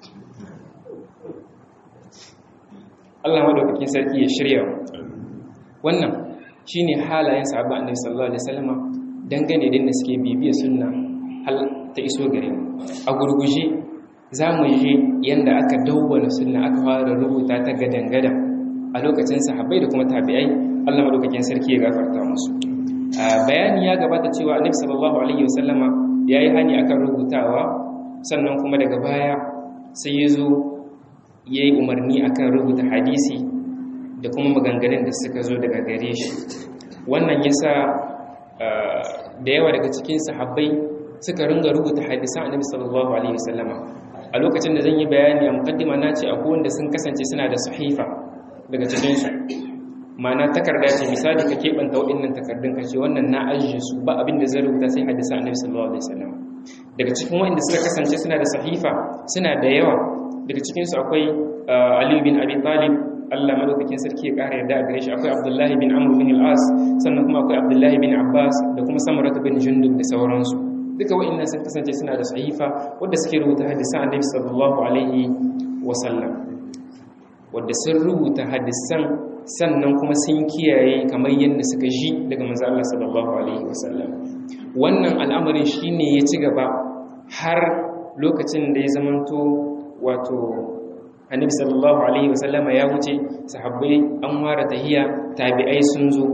Allah madaukakin sarki ya shirya wannan shine halayen sahabban annabi sallallahu alaihi wasallam dangane da suke bibiya sunna hal ta iso gare mu a gurguje zamu je yanda aka dawwala sunna aka fara rubuta ta gadangada a lokacin sahabbai da kuma tabi'ai Allah madaukakin sarki ya gafarta musu bayani ya gabata cewa annabi sallallahu alaihi wasallam yayi hani akan rubutawa sannan kuma daga baya sai ya zo ya yi umarni akan rubuta hadisi da kuma maganganun da suka zo daga gare shi wannan yasa da yawa daga cikin sahabbai suka ringa rubuta hadisan annabi sallallahu alaihi wasallama a lokacin da zan yi bayani a mukaddima na ce akwai wanda sun kasance suna da sahifa daga cikin su ma'ana takarda ce misali ka keɓanta waɗannan takardun ka ce wannan na ajiye su ba abin da zai rubuta sai hadisan annabi sallallahu alaihi wasallama daga cikin waɗanda suka kasance suna da sahifa suna da yawa daga cikinsu akwai aliyu bin abi talib allah madaukakin sarki ya ƙara yarda a gare shi akwai abdullahi bin amur bin al'as sannan kuma akwai abdullahi bin abbas da kuma samarata bin jundub da sauransu duka wa'annan sun kasance suna da sahifa wadda suke rubuta hadisan annabi sallallahu alaihi wasallam wadda sun rubuta hadisan sannan kuma sun kiyaye kamar yadda suka ji daga manzo Allah sallallahu alaihi wasallam wannan al'amarin shine ya ci gaba har lokacin da ya zamanto wato annabi sallallahu alaihi wasallama ya wuce sahabbai an ware tahiya tabi'ai sun zo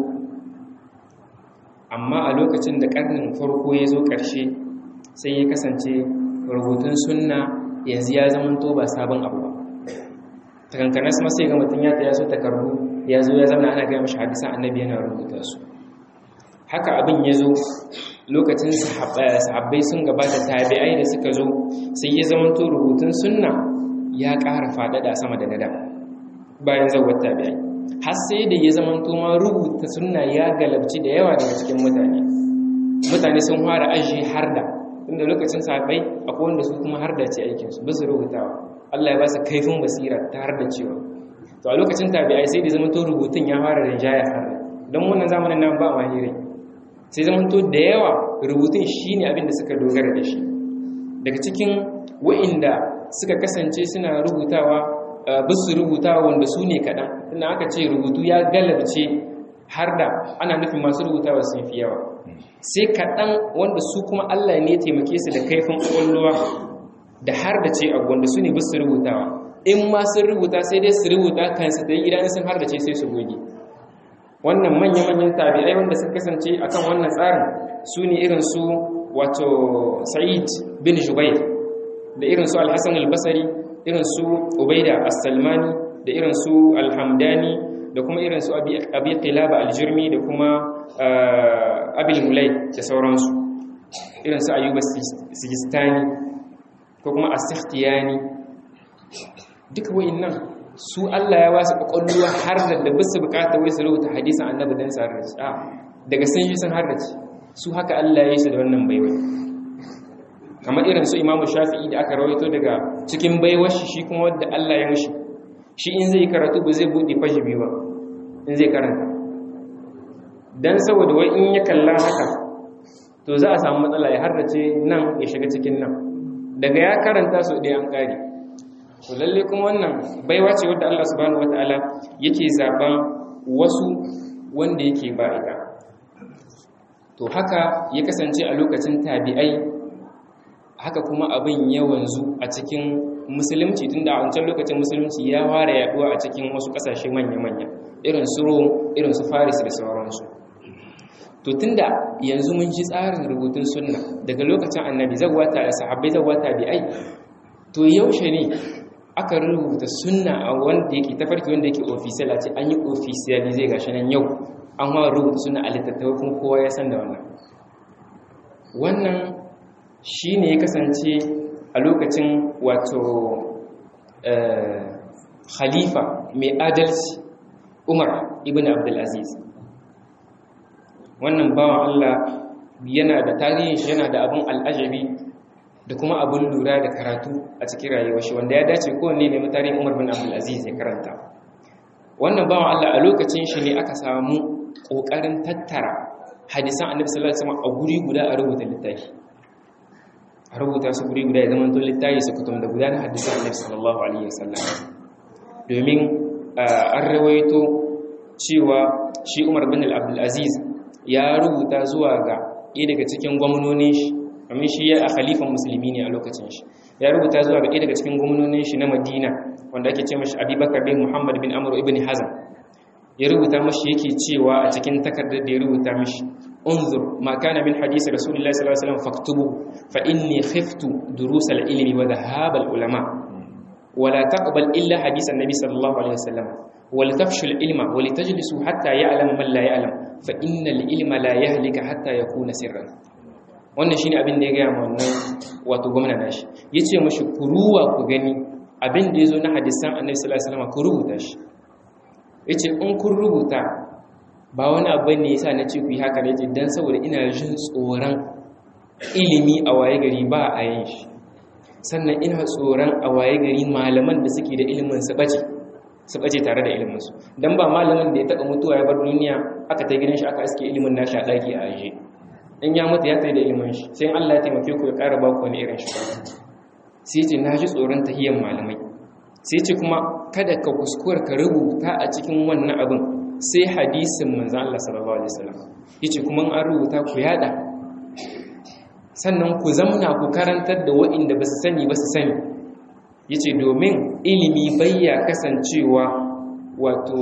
amma a lokacin da karnin farko ya zo ƙarshe sai ya kasance rubutun sunna yanzu ya zamanto ba sabon abu ba takankanas ma sai ga mutum ya ta yaso takardu ya zo ya zama ana gaya mashi hadisan annabi yana rubuta su haka abin ya zo lokacin sahabbai sun gabata tabi'ai da suka zo sai ya zamanto rubutun sunna ya ƙara faɗaɗa sama da nada bayan zawar tabi'ai har sai da ya zama ma rubuta sunna ya galabci da yawa daga cikin mutane mutane sun fara ajiye har da inda lokacin sahabbai akwai wanda su kuma har da ce aikinsu ba su rubutawa Allah ya ba su kaifin basira ta har da cewa to a lokacin tabi'ai sai da zama to rubutun ya fara rinjaya har da don wannan zamanin nan ba mahirai sai zama to da yawa rubutun shine abin da suka dogara da shi daga cikin wa'inda suka kasance suna rubutawa ba su rubutawa wanda su ne kaɗan tunda aka ce rubutu ya galabce har da ana nufin masu rubutawa sun fi yawa sai kaɗan wanda su kuma Allah ne taimake su da kaifin ƙwaƙwalwa da har da ce abu wanda su ne ba su rubutawa in ma sun rubuta sai dai su rubuta kansu da idan sun har da ce sai su goge wannan manya-manyan tabi'ai wanda suka kasance akan wannan tsarin su ne irin su wato sa'id bin jubair da irin su al-hassan al-basari irin su ubaida as-salmani da irin su al-hamdani da kuma irin su abi qilaba al-jurmi da kuma abil mulai da sauransu irin su ayyuba sijistani ko kuma as-sikhtiyani duka wa'annan su Allah ya wasu kwakwalwa har da da bisu bukata wai su rubuta hadisin annabi dan sa harrace a daga sun shi sun harrace su haka Allah ya yi su da wannan baiwa kamar irin su imamu shafi'i da aka rawaito daga cikin baiwar shi shi kuma wadda Allah ya mishi shi in zai karatu ba zai buɗe fashi biyu ba in zai karanta dan saboda wai in ya kalla haka to za a samu matsala ya harrace nan ya shiga cikin nan daga ya karanta su ɗaya an ƙare to lalle kuma wannan baiwa ce wadda Allah subhanahu wataala yake zaben wasu wanda yake ba ita to haka ya kasance a lokacin tabi'ai haka kuma abin ya wanzu a cikin musulunci tunda a wancan lokacin musulunci ya fara yaduwa a cikin wasu kasashe manya-manya irin su Rome irin su Faris da sauransu to tunda yanzu mun ji tsarin rubutun sunna daga lokacin annabi zawata da sahabbai zawata bi'ai to yaushe ne aka rubuta sunna a wanda yake tafarki wanda yake official a ce an yi official zai gashi nan yau an hawa rubuta sunna a littattafai kuma kowa ya san da wannan wannan shi ne ya kasance a lokacin wato khalifa mai adalci umar ibn abdulaziz wannan bawan allah yana da tarihin shi yana da abin al'ajabi da kuma abin lura da karatu a cikin rayuwar shi wanda ya dace kowanne ne mutane Umar bin Abdul Aziz ya karanta wannan bawan Allah a lokacin shi ne aka samu kokarin tattara hadisan Annabi sallallahu alaihi wasallam a guri guda a rubuta littafi a rubuta su guri guda ya zama to littafi su kutum da guda na hadisan Annabi sallallahu alaihi wasallam domin an rawaito cewa shi Umar bin Abdul Aziz ya rubuta zuwa ga ɗaya daga cikin gwamnonin shi kamar shi ya a khalifan musulmi ne a lokacin shi ya rubuta zuwa ga ɗaya daga cikin gwamnonin shi na madina wanda ake ce mashi abubakar bin muhammad bin amur ibn hazan ya rubuta mashi yake cewa a cikin takardar da ya rubuta mashi unzur ma kana min hadisi rasulullahi sallallahu alaihi wasallam faktubu fa inni khiftu durus al-ilmi wa dhahab al-ulama ولا تقبل إلا حديث النبي صلى الله عليه وسلم ولتفشوا العلم ولتجلسوا حتى يعلم من لا يعلم فإن العلم لا يهلك حتى يكون سرا wannan shine abin da ya gaya ma wannan wato gwamna nashi yace mashi ku ruwa ku gani abin da yazo na hadisan annabi sallallahu alaihi wasallam ku rubuta shi yace in kun rubuta ba wani abu ne yasa nace ku yi haka ne dan saboda ina jin tsoron ilimi a waye gari ba a yin shi sannan ina tsoron a waye gari malaman da suke da ilimin su bace su bace tare da ilimin su dan ba malamin da ya taba mutuwa ya bar duniya aka ta gidan shi aka aske ilimin nashi a daki a aje in ya mutu ya tsaye da ilimin shi sai Allah ya taimake ku ya ƙara ba ku wani irin shi sai ce na ji tsoron tahiyyar malamai sai ce kuma kada ka kuskura ka rubuta a cikin wannan abin sai hadisin manzo Allah sallallahu alaihi wasallam yace kuma an rubuta ku yada sannan ku zamna ku karantar da waɗanda ba su sani ba su sani yace domin ilimi bayya kasancewa wato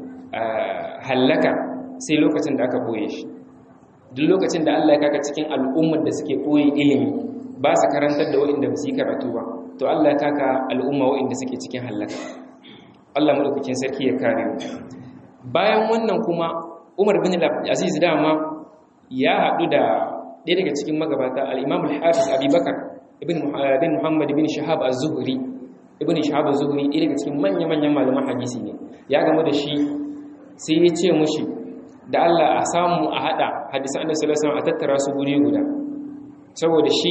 hallaka sai lokacin da aka boye shi duk lokacin da Allah ya kaka cikin al'ummar da suke koyi ilimi ba su karantar da waɗanda ba su yi karatu ba to Allah ya kaka al'umma waɗanda suke cikin hallaka Allah madaukakin sarki ya kare mu bayan wannan kuma Umar bin Aziz dama ya haɗu da ɗaya daga cikin magabata al-Imam al-Hafiz Abi Bakar ibn bin Muhammad ibn Shahab az-Zuhri ibn Shahab az-Zuhri ɗaya daga cikin manya-manyan malaman hadisi ne ya gamu da shi sai ya ce mushi da Allah a samu a hada hadisan annabi sallallahu alaihi wasallam a tattara su guri guda saboda shi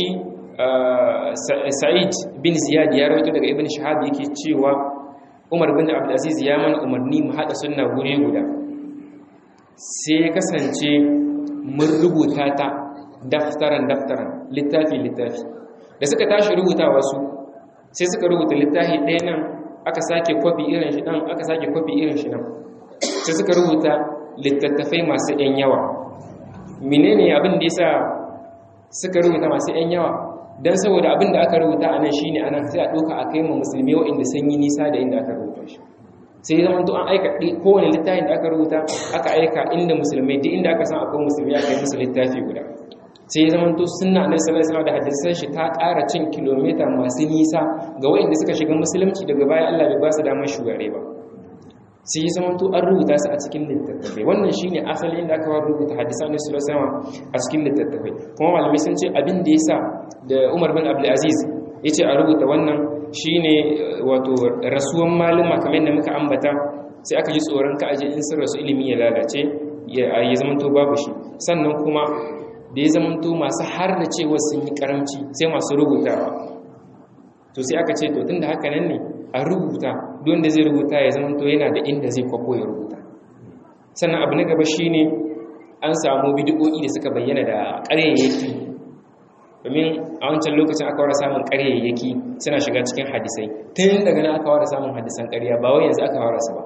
Sa'id bin Ziyad ya rawaito daga Ibn Shahab yake cewa Umar bin Abdul Aziz ya mana umarni mu hada sunna guri guda sai ya kasance mun rubuta ta daftaran daftaran littafi littafi da suka tashi rubuta wasu sai suka rubuta littafi ɗaya nan aka sake kwafi irin shi nan aka sake kwafi irin shi nan sai suka rubuta littattafai masu ‘yan yawa menene abin da ya sa suka rubuta masu ‘yan yawa don saboda abin da aka rubuta a nan shi ne a nan sai a ɗauka a kai ma musulmi waɗanda sun yi nisa da inda aka rubuta shi sai zama to an aika kowane littafin da aka rubuta aka aika inda musulmai duk inda aka san akwai musulmi aka yi musu littafi guda sai ya zama to sunna annabi sallallahu alaihi da hadisan shi ta ƙara cin kilomita masu nisa ga waɗanda suka shiga musulunci daga baya Allah bai ba su damar shugare ba sai ya zama to an rubuta su a cikin littattafai wannan shine asalin da aka rubuta hadisan annabi sallallahu alaihi a cikin littattafai kuma malamai sun ce abin da yasa da Umar bin Abdul Aziz yace a rubuta wannan shine wato rasuwan maluma kamar yadda muka ambata sai aka ji tsoron ka aje in sun rasu ilimi ya lalace ya zama to babu shi sannan kuma da ya zamanto masu har da cewa sun yi karamci sai masu rubutawa to sai aka ce to tun da haka nan ne a rubuta don da zai rubuta ya zamanto yana da inda zai kwafo ya rubuta sannan abu na gaba shine an samu bidiyoyi da suka bayyana da ƙaryayyaki domin a wancan lokacin aka wara samun ƙaryayyaki suna shiga cikin hadisai tun daga nan aka wara samun hadisan ƙarya ba wai yanzu aka wara su ba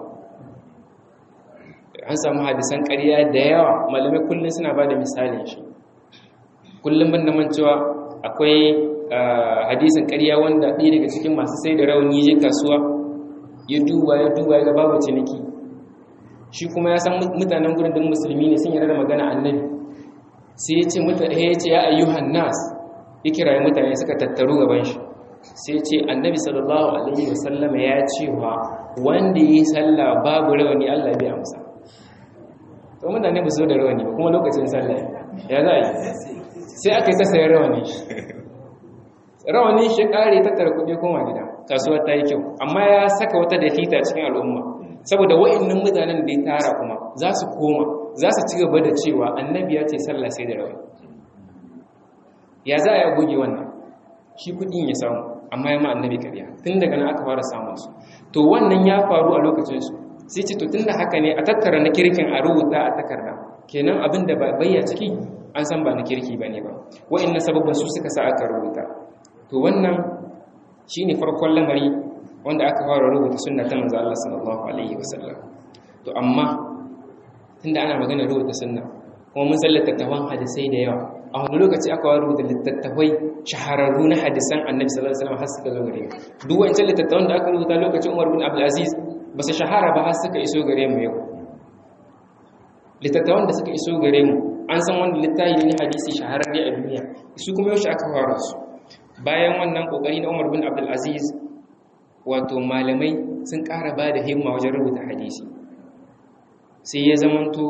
an samu hadisan ƙarya da yawa malamai kullum suna ba da misalin shi kullum ban da mancewa akwai hadisin ƙarya wanda ɗaya daga cikin masu sai da rauni je kasuwa ya duba ya duba ya ga babu ciniki shi kuma ya san mutanen gurin din musulmi ne sun yarda da magana annabi sai ya ce mutane ya ce ya ayyuhan nas ya kira mutane suka tattaru gaban shi sai ya ce annabi sallallahu alaihi wasallama ya ce wa wanda yi sallah babu rawani Allah bai amsa to mutane ba su da rawani ba kuma lokacin sallah ya za a yi sai aka yi ta sayar rawani rawani shi kare tattara kuɗi koma gida kasuwa ta yi kyau amma ya saka wata dafita cikin al'umma saboda wa'annan mutanen da ya tara kuma za su koma za su ci gaba da cewa annabi ya ce sallah sai da rawani ya za a goge wannan shi kuɗin ya samu amma ya ma annabi karya tun daga nan aka fara samun su to wannan ya faru a lokacinsu sai ce to tun da haka ne a tattara na kirkin a rubuta a takarda kenan abin da ba bayya ciki an san ba na kirki ba ne ba wa'in na sababin su suka sa aka rubuta to wannan shi ne farkon lamari wanda aka fara rubuta sunna ta manzo Allah sallallahu alaihi wasallam to amma tunda ana magana rubuta sunna kuma mun san littattafan hadisai da yawa a wani lokaci aka fara rubuta littattafai shahararru na hadisan annabi sallallahu alaihi wasallam har suka zo gare mu duk wancan littattafan da aka rubuta lokacin Umar bin Abdul Aziz ba su shahara ba har suka iso gare mu yau littattafan da suka iso gare mu an san wanda littafi ne hadisi shahararre a duniya su kuma yaushe aka fara su bayan wannan kokari na Umar bin Abdul Aziz wato malamai sun ƙara ba da himma wajen rubuta hadisi sai ya zamanto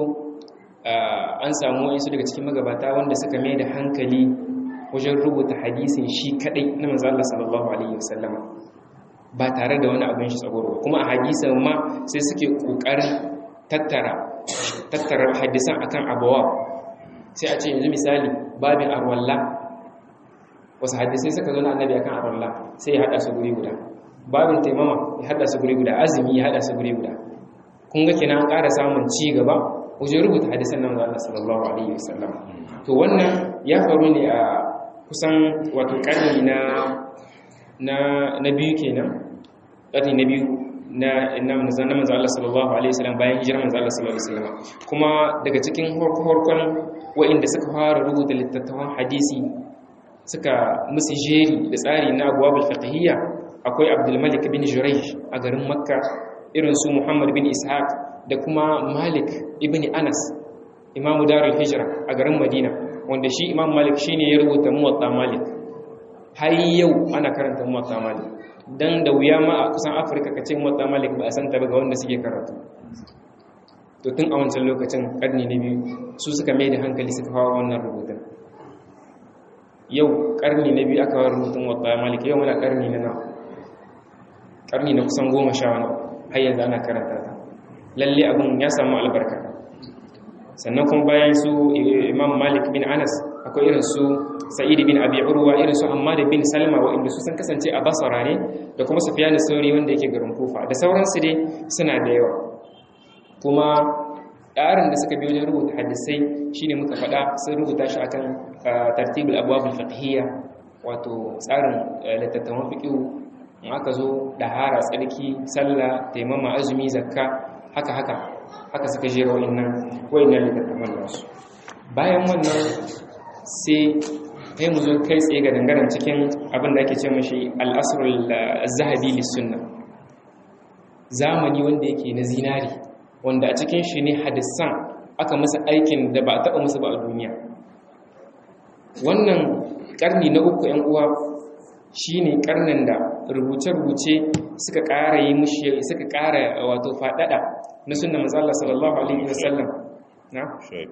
an samu wasu daga cikin magabata wanda suka mai da hankali wajen rubuta hadisin shi kadai na manzo Allah sallallahu alaihi wasallama ba tare da wani abin shi tsagoro kuma a hadisan ma sai suke kokarin tattara tattara hadisan akan abawa sai a ce yanzu misali babin arwalla wasu hadisai suka zo na annabi akan arwalla sai ya hada su guri guda babin taimama ya hada su guri guda azumi ya hada su guri guda kun ga kenan an ƙara samun ci gaba wajen rubuta hadisan nan Allah sallallahu alaihi wasallam to wannan ya faru ne a kusan wato karni na na na biyu kenan karni na biyu na na manzon manzon Allah sallallahu alaihi wasallam bayan hijirar manzon Allah sallallahu alaihi wasallam kuma daga cikin horkon wa'inda suka fara rubuta littattafan hadisi suka musu jeri da tsari na abwabul fiqhiyya akwai Abdul Malik bin Jurayj a garin Makka irin su Muhammad bin Ishaq da kuma Malik ibn Anas imamu Darul Hijra a garin Madina wanda shi Imam Malik shine ya rubuta Muwatta Malik har yau ana karanta Muwatta Malik dan da wuya ma a kusan Afirka kace Muwatta Malik ba a san ta ba ga wanda suke karatu to tun a wancan lokacin karni na biyu su suka mai da hankali suka fara wannan rubutun yau karni na biyu aka fara rubutun Muwatta Malik yau muna karni na nawa karni na kusan goma sha wani har yanzu ana karanta ta lalle abin ya samu albarka sannan kuma bayan su imam malik bin anas akwai irin su sa'id bin abi urwa irin su amma da bin salma waɗanda su sun kasance a basara ne da kuma sufyan sauri wanda yake garin kufa da sauransu dai suna da yawa kuma tsarin da suka bi wajen rubuta hadisai shine muka faɗa sun rubuta shi akan tartibul abwabul fiqhiyya wato tsarin littattafan fiqh in aka zo dahara tsarki sallah taimama azumi zakka haka haka haka suka jera wa'annan wa'annan littattafan nasu bayan wannan sai kai mu zo kai tsaye ga dangaren cikin abin da ake ce mashi al-asrul zahabi lis-sunna zamani wanda yake na zinari wanda a cikin shi ne hadisan aka masa aikin da ba a taɓa musu ba a duniya wannan ƙarni na uku ‘yan uwa shi ne ƙarnin da rubuce-rubuce suka ƙara yi mushi suka ƙara wato faɗaɗa na sunna mazala sallallahu alaihi wasallam na?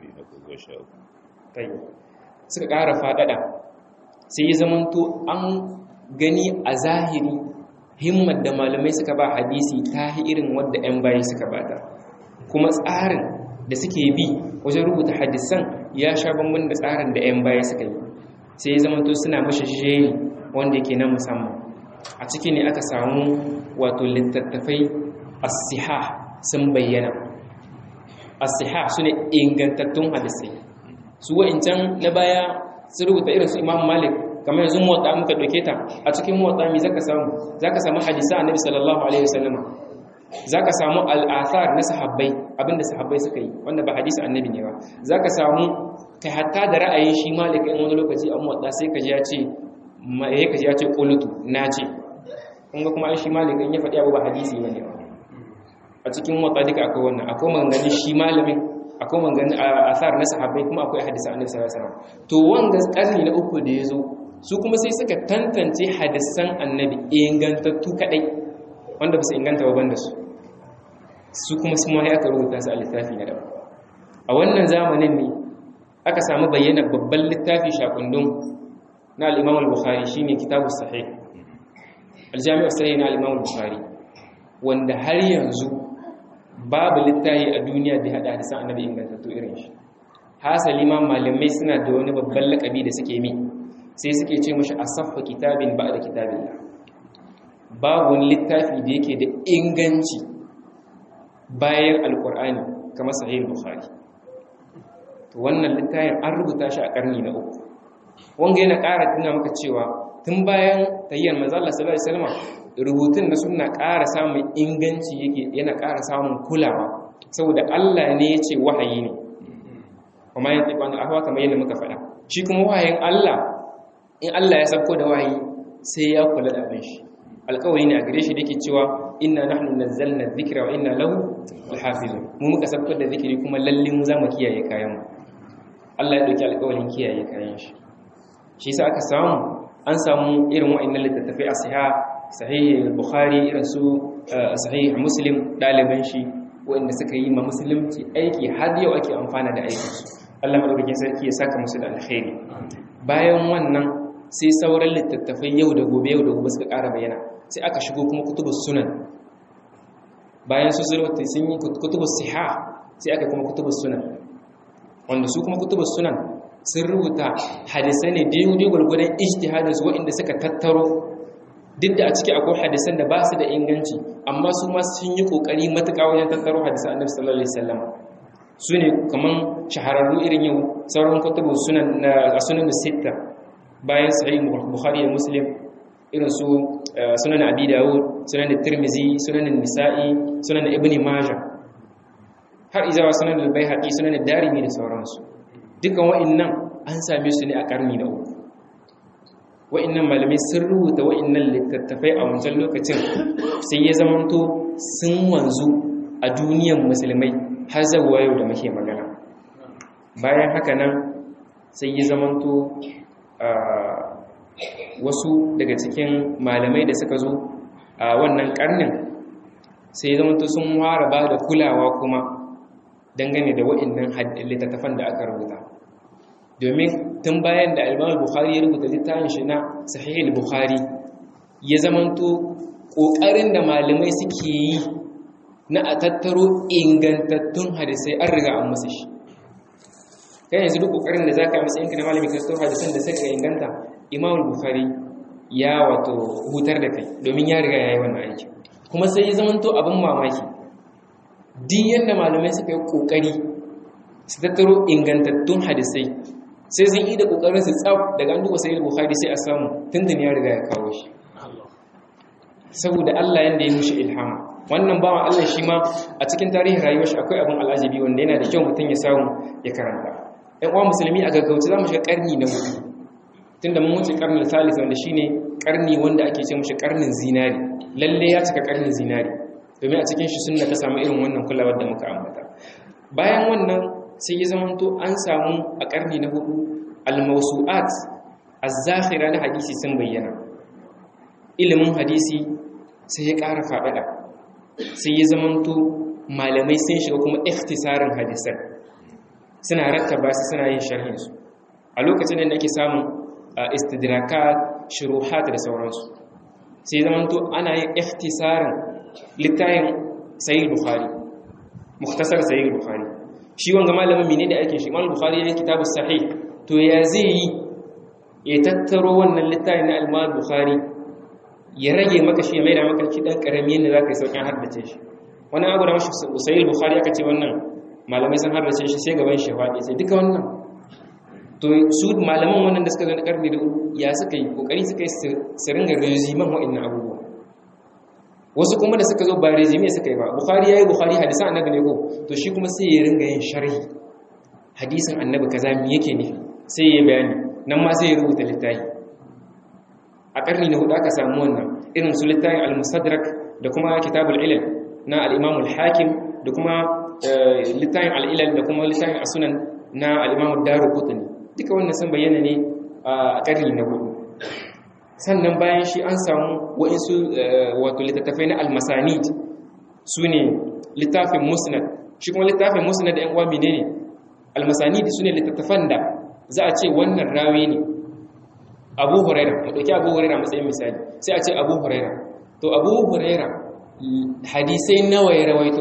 suka ƙara faɗaɗa sai yi zamanto an gani a zahiri himmar da malamai suka ba hadisi ta irin wadda 'yan bayi suka bata kuma tsarin da suke bi wajen rubuta hadisan ya sha bambam da tsarin da 'yan baya suka yi sai ya zamanto suna mashi shiri wanda yake na musamman a ciki ne aka samu wato littattafai asiha sun bayyana asiha su ne ingantattun hadisai su wa'incan na baya su rubuta irin su imam malik kamar yanzu motsa muka ɗauke ta a cikin motsa mi zaka samu zaka samu hadisa annabi sallallahu alaihi wasallama za ka samu al'athar na sahabbai abinda sahabbai suka yi wanda ba hadisi annabi ne ba za ka samu kai hatta da ra'ayin shi malika in wani lokaci an wadda sai ka ji ya ce ya ka ji ya ce qulutu na ce kun ga kuma shi malika in ya faɗi abu ba hadisi ba ne a cikin wadda duka akwai wannan akwai maganganun shi malamin akwai maganganun athar na sahabbai kuma akwai hadisi annabi sallallahu alaihi wasallam to wanga karni na uku da ya zo su kuma sai suka tantance hadisan annabi ingantattu kadai wanda ba su inganta ba banda su su kuma su ma aka rubuta su a littafi na daban a wannan zamanin ne aka samu bayyana babban littafi shakundun na al-Imam al-Bukhari shine Kitabus Sahih al-Jami' sahih na al-Imam al-Bukhari wanda har yanzu babu littafi a duniya da hada hadisan annabi ingantattu irin shi hasali ma malamai suna da wani babban lakabi da suke mi sai suke ce mashi asaffa kitabin ba'da kitabillah babu wani littafi da yake da inganci bayan alkur'ani kamar sahih bukhari to wannan littafin an rubuta shi a karni na uku wanga yana ƙara tuna maka cewa tun bayan tayyar manzo Allah sallallahu alaihi wasallam rubutun na sunna ƙara samun inganci yake yana ƙara samun kulawa saboda Allah ne ya ce wahayi ne kuma yin tsibani ahwa kamar yadda muka faɗa shi kuma wahayin Allah in Allah ya sauko da wahayi sai ya kula da abin shi alkawari ne a gare shi da ke cewa inna nahnu nazzalna dhikra wa inna lahu lahafizun mu muka sabbar da zikiri kuma lalle mu zamu kiyaye kayan mu Allah ya dauki alkawarin kiyaye kayan shi shi yasa aka samu an samu irin wa'annan littattafai a sahih sahih bukhari irin su sahih muslim daliban shi wa'anda suka yi ma musulunci aiki har yau ake amfana da aikin su Allah madaukakin sarki ya saka musu da alkhairi bayan wannan sai sauran littattafai yau da gobe yau da gobe suka ƙara bayyana sai aka shigo kuma kutubus sunan bayan su zurwata sun yi kutubus siha sai aka kuma kutubus sunan wanda su kuma kutubus sunan sun rubuta hadisai ne daidai gwargwadon ijtihadin su waɗanda suka tattaro duk da a ciki akwai hadisan da ba su da inganci amma su ma sun yi kokari matuƙa wajen tattaro hadisan annabi sallallahu alaihi wasallam su ne kaman shahararru irin yau sauran kutubus sunan na sunan sitta bayan sahih bukhari da muslim irin su sunan abi dawud sunan tirmizi sunan nisa'i sunan ibn majah har izawa sunan al-baihaqi sunan darimi da sauransu dukan wa'annan an same su ne a karni na uku wa'annan malamai sun rubuta wa'annan littattafai a wancan lokacin sai ya zamanto sun wanzu a duniyar musulmai har zawa yau da muke magana bayan haka nan sai ya zamanto wasu daga cikin malamai da suka zo a wannan karnin sai zama sun ware ba da kulawa kuma dangane da wa'annan littattafan da aka rubuta domin tun bayan da alimam bukhari ya rubuta littafin shi na sahih bukhari ya zamanto ƙoƙarin da malamai suke yi na a tattaro ingantattun hadisai an riga an musu shi kai yanzu duk kokarin da zaka yi matsayin ka na malami ka tattaro hadisan da suka inganta imam bukhari ya wato hutar da kai domin ya riga ya yi wannan aiki kuma sai ya zamanto abin mamaki duk yadda malamai suka yi kokari su tattaro ingantattun hadisai sai sun yi da kokarin su tsaf daga an duba sayyid bukhari sai a samu tuntun ya riga ya kawo shi saboda Allah yanda ya mushi ilhama wannan bawan Allah shi ma a cikin tarihin rayuwar shi akwai abin al'ajabi wanda yana da kyau mutum ya samu ya karanta ɗan uwa musulmi a gaggauce za mu shiga ƙarni na hudu tunda mun wuce ƙarnin salis wanda shine ƙarni wanda ake ce mushi ƙarnin zinari lalle ya cika ƙarnin zinari domin a cikin shi sunna ta samu irin wannan kulawar da muka ambata bayan wannan sai ya zamanto an samu a ƙarni na hudu al-mawsu'at az-zakhira na hadisi sun bayyana ilimin hadisi sai ya ƙara faɗaɗa sai ya zamanto malamai sun shiga kuma ikhtisarin hadisan suna rattaba su suna yin sharhinsu a lokacin da ake samun istidrakat shuruhat da sauransu sai zamanto ana yin ikhtisarin littafin sahih bukhari mukhtasar sahih bukhari shi wanga malamin mene da ake shi malamin bukhari ya kitabu sahih to ya zai yi ya tattaro wannan littafin na al bukhari ya rage maka shi ya maida maka shi dan karami yadda zaka yi saukin haddace shi wani abu da mashi sahih bukhari aka ce wannan malamai sun haddace shi sai gaban shi faɗi sai duka wannan to su malaman wannan da suka zo na karni da ya suka yi kokari suka yi su ringa reziman wa'annan abubuwa wasu kuma da suka zo ba rezime suka yi ba bukhari yayi bukhari hadisan annabi ne ko to shi kuma sai ya ringa yin sharhi hadisin annabi kaza me yake nufi sai ya bayani nan ma sai ya rubuta littafi a karni na hudu aka samu wannan irin su littafin al-musadrak da kuma kitabul ilal na al-imam al-hakim da kuma littafin al-ilal da kuma littafin as-sunan na al-imam ad-daruqutni duka wannan sun bayyana ne a karni na hudu sannan bayan shi an samu wa'insu wato littattafai na almasanid su ne littafin musnad shi kuma littafin musnad da 'yan uwa mene ne almasanid su ne littattafan da za a ce wannan rawi ne abu huraira mu ɗauki abu huraira matsayin misali sai a ce abu huraira to abu huraira hadisai nawa ya rawaito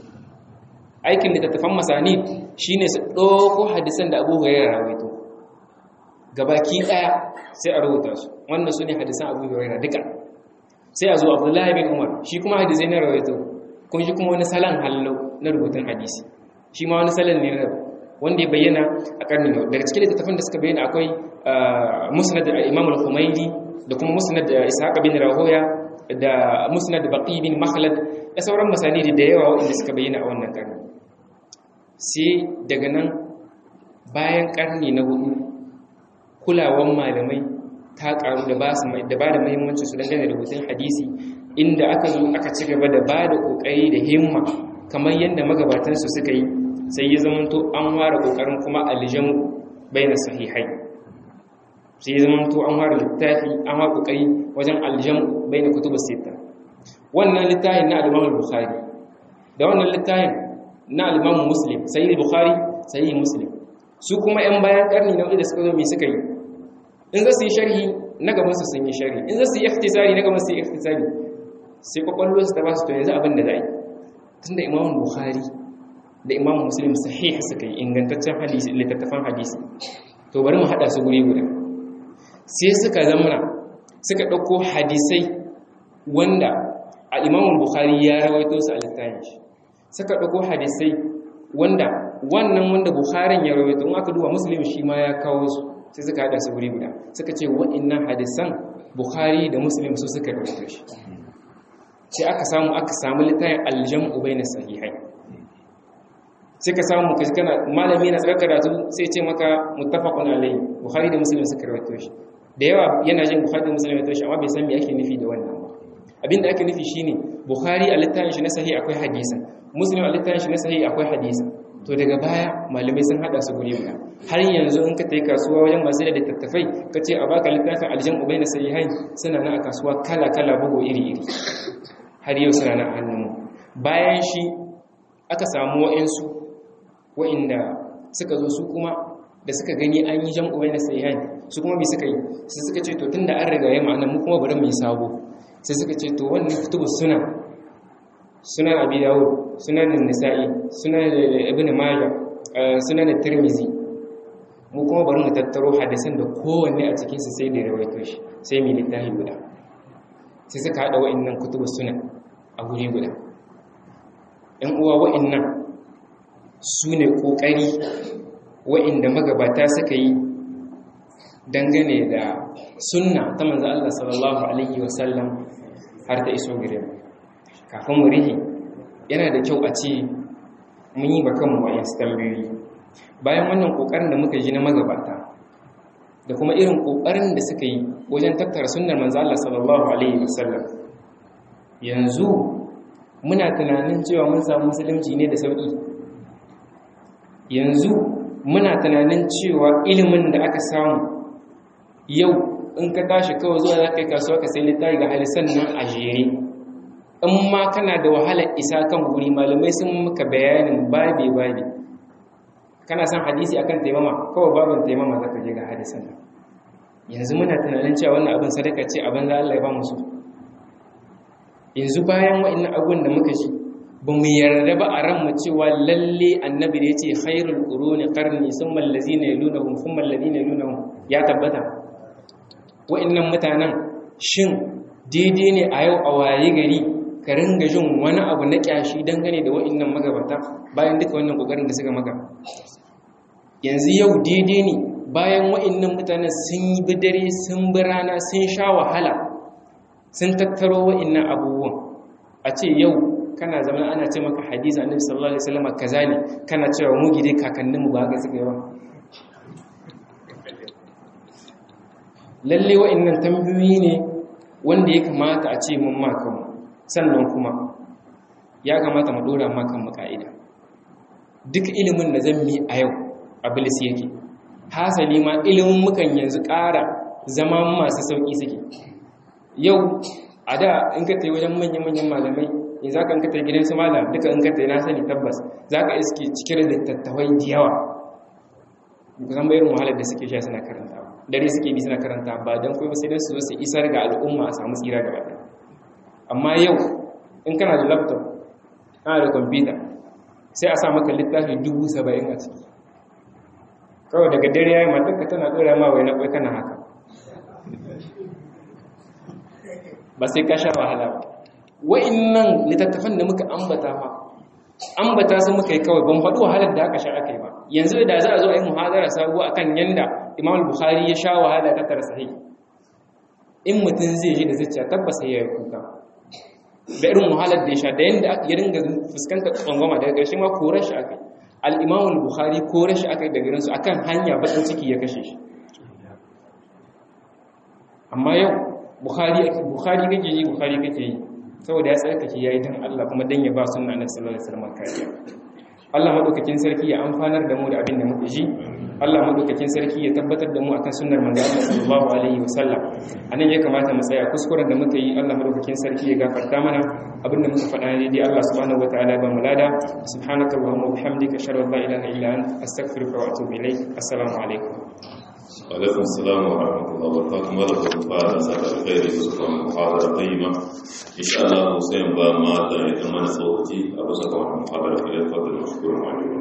aikin littattafan masanid shine su ɗauko hadisan da abu huraira rawaito gabaki daya sai a rubuta su wannan su ne hadisan abu hurairah duka sai a zo abdullahi bin umar shi kuma hadisai na rawaito kun shi kuma wani salon hallo na rubutun hadisi shi ma wani salon ne wanda ya bayyana a karni na daga cikin littattafan da suka bayyana akwai musnad imam al-humaydi da kuma musnad ishaq bin rahoya da musnad baqi bin makhlad da sauran masanidi da yawa wanda suka bayyana a wannan karni sai daga nan bayan karni na hudu kulawan malamai ta karu da ba su da ba da muhimmanci su dangane da rubutun hadisi inda aka zo aka ci gaba da ba da kokari da himma kamar yadda magabatansu suka yi sai ya zamanto an ware kokarin kuma aljamu baina sahihai sai ya zamanto an ware littafi an ware kokari wajen aljamu baina kutubus sita wannan littafin na al-Imam Bukhari da wannan littafin na al-Imam Muslim sahih Bukhari sahih Muslim su kuma yan bayan karni na da suka zo me suka yi in za su yi sharhi na gabansu sun yi sharhi in za su yi ikhtisari na gabansu yi ikhtisari sai kwakwallo su ta ba su to yanzu abin da za yi tun da imamun bukhari da imamun muslim sahih suka yi ingantaccen hadisi littattafan hadisi to bari mu haɗa su guri guda sai suka zamana suka ɗauko hadisai wanda a imamun bukhari ya rawaito su a littafin shi suka ɗauko hadisai wanda wannan wanda bukharin ya rawaito in aka duba muslim shi ma ya kawo su sai suka hada su guri guda suka ce wa'annan hadisan bukhari da muslim su suka rawaito shi sai aka samu aka samu littafin aljam'u bayna sahihai sai ka samu kaji kana malami na tsarkar karatu sai ce maka muttafaqun alayhi bukhari da muslim suka rawaito shi da yawa yana jin bukhari da muslim rawaito shi amma bai san me ake nufi da wannan ba abinda ake nufi shine bukhari a littafin shi na sahih akwai hadisan muslim a littafin shi na sahih akwai hadisan to daga baya malamai sun hada su guri guda har yanzu in ka tai kasuwa wajen masu da littattafai ka ce a baka littafin aljan ubai na sahihain suna na a kasuwa kala kala bugu iri iri har yau suna na a hannun bayan shi aka samu wa'insu wa'inda suka zo su kuma da suka gani an yi jan ubai na sahihain su kuma me suka yi sai suka ce to tunda an riga ya ma'ana mu kuma bari mu yi sabo sai suka ce to wannan kutubus suna sunan abi dawud sunan nisa'i sunan ibn majah sunan tirmizi mu kuma bari mu tattaro hadisan da kowanne a cikin su sai da rawaito shi sai mu littafi guda sai suka hada wa'annan kutubus sunan a guri guda ɗan uwa wa'annan su ne ƙoƙari wa'inda magabata suka yi dangane da sunna ta manzo Allah sallallahu alaihi wasallam har ta iso gare mu kafin mu rihi yana da kyau a ce mun yi bakan mu wayan tambayoyi bayan wannan kokarin da muka ji na magabata da kuma irin kokarin da suka yi wajen tattara sunnar manzo Allah sallallahu alaihi wasallam yanzu muna tunanin cewa mun samu musulunci ne da sauki yanzu muna tunanin cewa ilimin da aka samu yau in ka tashi kawai zuwa za ka yi kasuwa ka sai littafi ga halisan nan a jere in ma kana da wahalar isa kan guri malamai sun maka bayanin babi babi kana son hadisi akan taimama kawai babin taimama za ka je ga hadisan nan yanzu muna tunanin cewa wannan abin sadaka ce abin za Allah ya ba musu yanzu bayan wa'annan abubuwan da muka shi ba mu yarda ba a ranmu cewa lalle annabi da ya ce khairul quruni qarni summa allazina yalunahum thumma allazina yalunahum ya tabbata wa'annan mutanen shin daidai ne a yau a waye gari ka ringa jin wani abu na kyashi dangane da wa'annan magabata bayan duka wannan kokarin da suka maka yanzu yau daidai ne bayan wa'annan mutanen sun yi bidare sun bi rana sun sha wahala sun tattaro wa'annan abubuwan a ce yau kana zama ana ce maka hadisi annabi sallallahu alaihi wasallam kaza ne kana cewa mu gide kakannin mu ba ga suka yawa lalle wa'annan tambayoyi ne wanda ya kamata a ce mun ma kanmu sannan kuma ya kamata mu dora ma kanmu ka'ida duk ilimin da zan mi a yau abilis yake hasali ma ilimin mukan yanzu ƙara zama masu sauƙi suke yau a da in ka tayi wajen manyan-manyan malamai in za ka in ka tayi gidan su malam duka in ka tayi na sani tabbas za ka iske cikin littattafai da yawa kusan bayan wahalar da suke sha suna karanta dare suke bi suna karanta ba don kuma sai don su zo su isar ga al'umma a samu tsira gaba ɗaya amma yau in kana da laptop kana da kwamfuta sai a sa maka littafi dubu saba'in a ciki kawai daga dare ya yi matakka tana ɗora ma wai na ƙwai kana haka ba sai ka sha wahala ba wa'innan littattafan da muka ambata fa ambata su muka yi kawai ban faɗi wahalar da aka sha aka yi ba yanzu da za a zo a yi muhadara sabuwa akan yanda imam bukhari ya sha wahala ta tara sahih in mutum zai ji da zuciya tabbas ya yi kuka da irin wahalar da ya sha da yanda ya ringa fuskantar tsangwama daga ƙarshe ma korar shi aka yi al-imam bukhari korar shi aka yi daga rinsu akan hanya bakin ciki ya kashe shi amma yau bukhari bukhari kake yi bukhari kake yi saboda ya tsarkake yayi dan Allah kuma dan ya ba sunna annabi sallallahu alaihi wasallam kariya Allah madaukakin sarki ya amfanar da mu da abin da muka ji Allah madaukakin sarki ya tabbatar da mu akan sunnar manzo Allah sallallahu alaihi wasallam anan ya kamata mu tsaya kuskuren da muka yi Allah madaukakin sarki ya gafarta mana abin da muka faɗa ne dai Allah subhanahu wataala ba mu lada subhanakallahumma wa bihamdika ashhadu an la ilaha illa anta astaghfiruka wa atubu ilaik assalamu alaikum alaikum salam wa rahmatullahi wa barakatuh mala da fara sa da kai da su kan muhadara qayyima insha Allah sai ba ma da ita mana sauki a bisa ga wannan muhadara da fadar mashkurun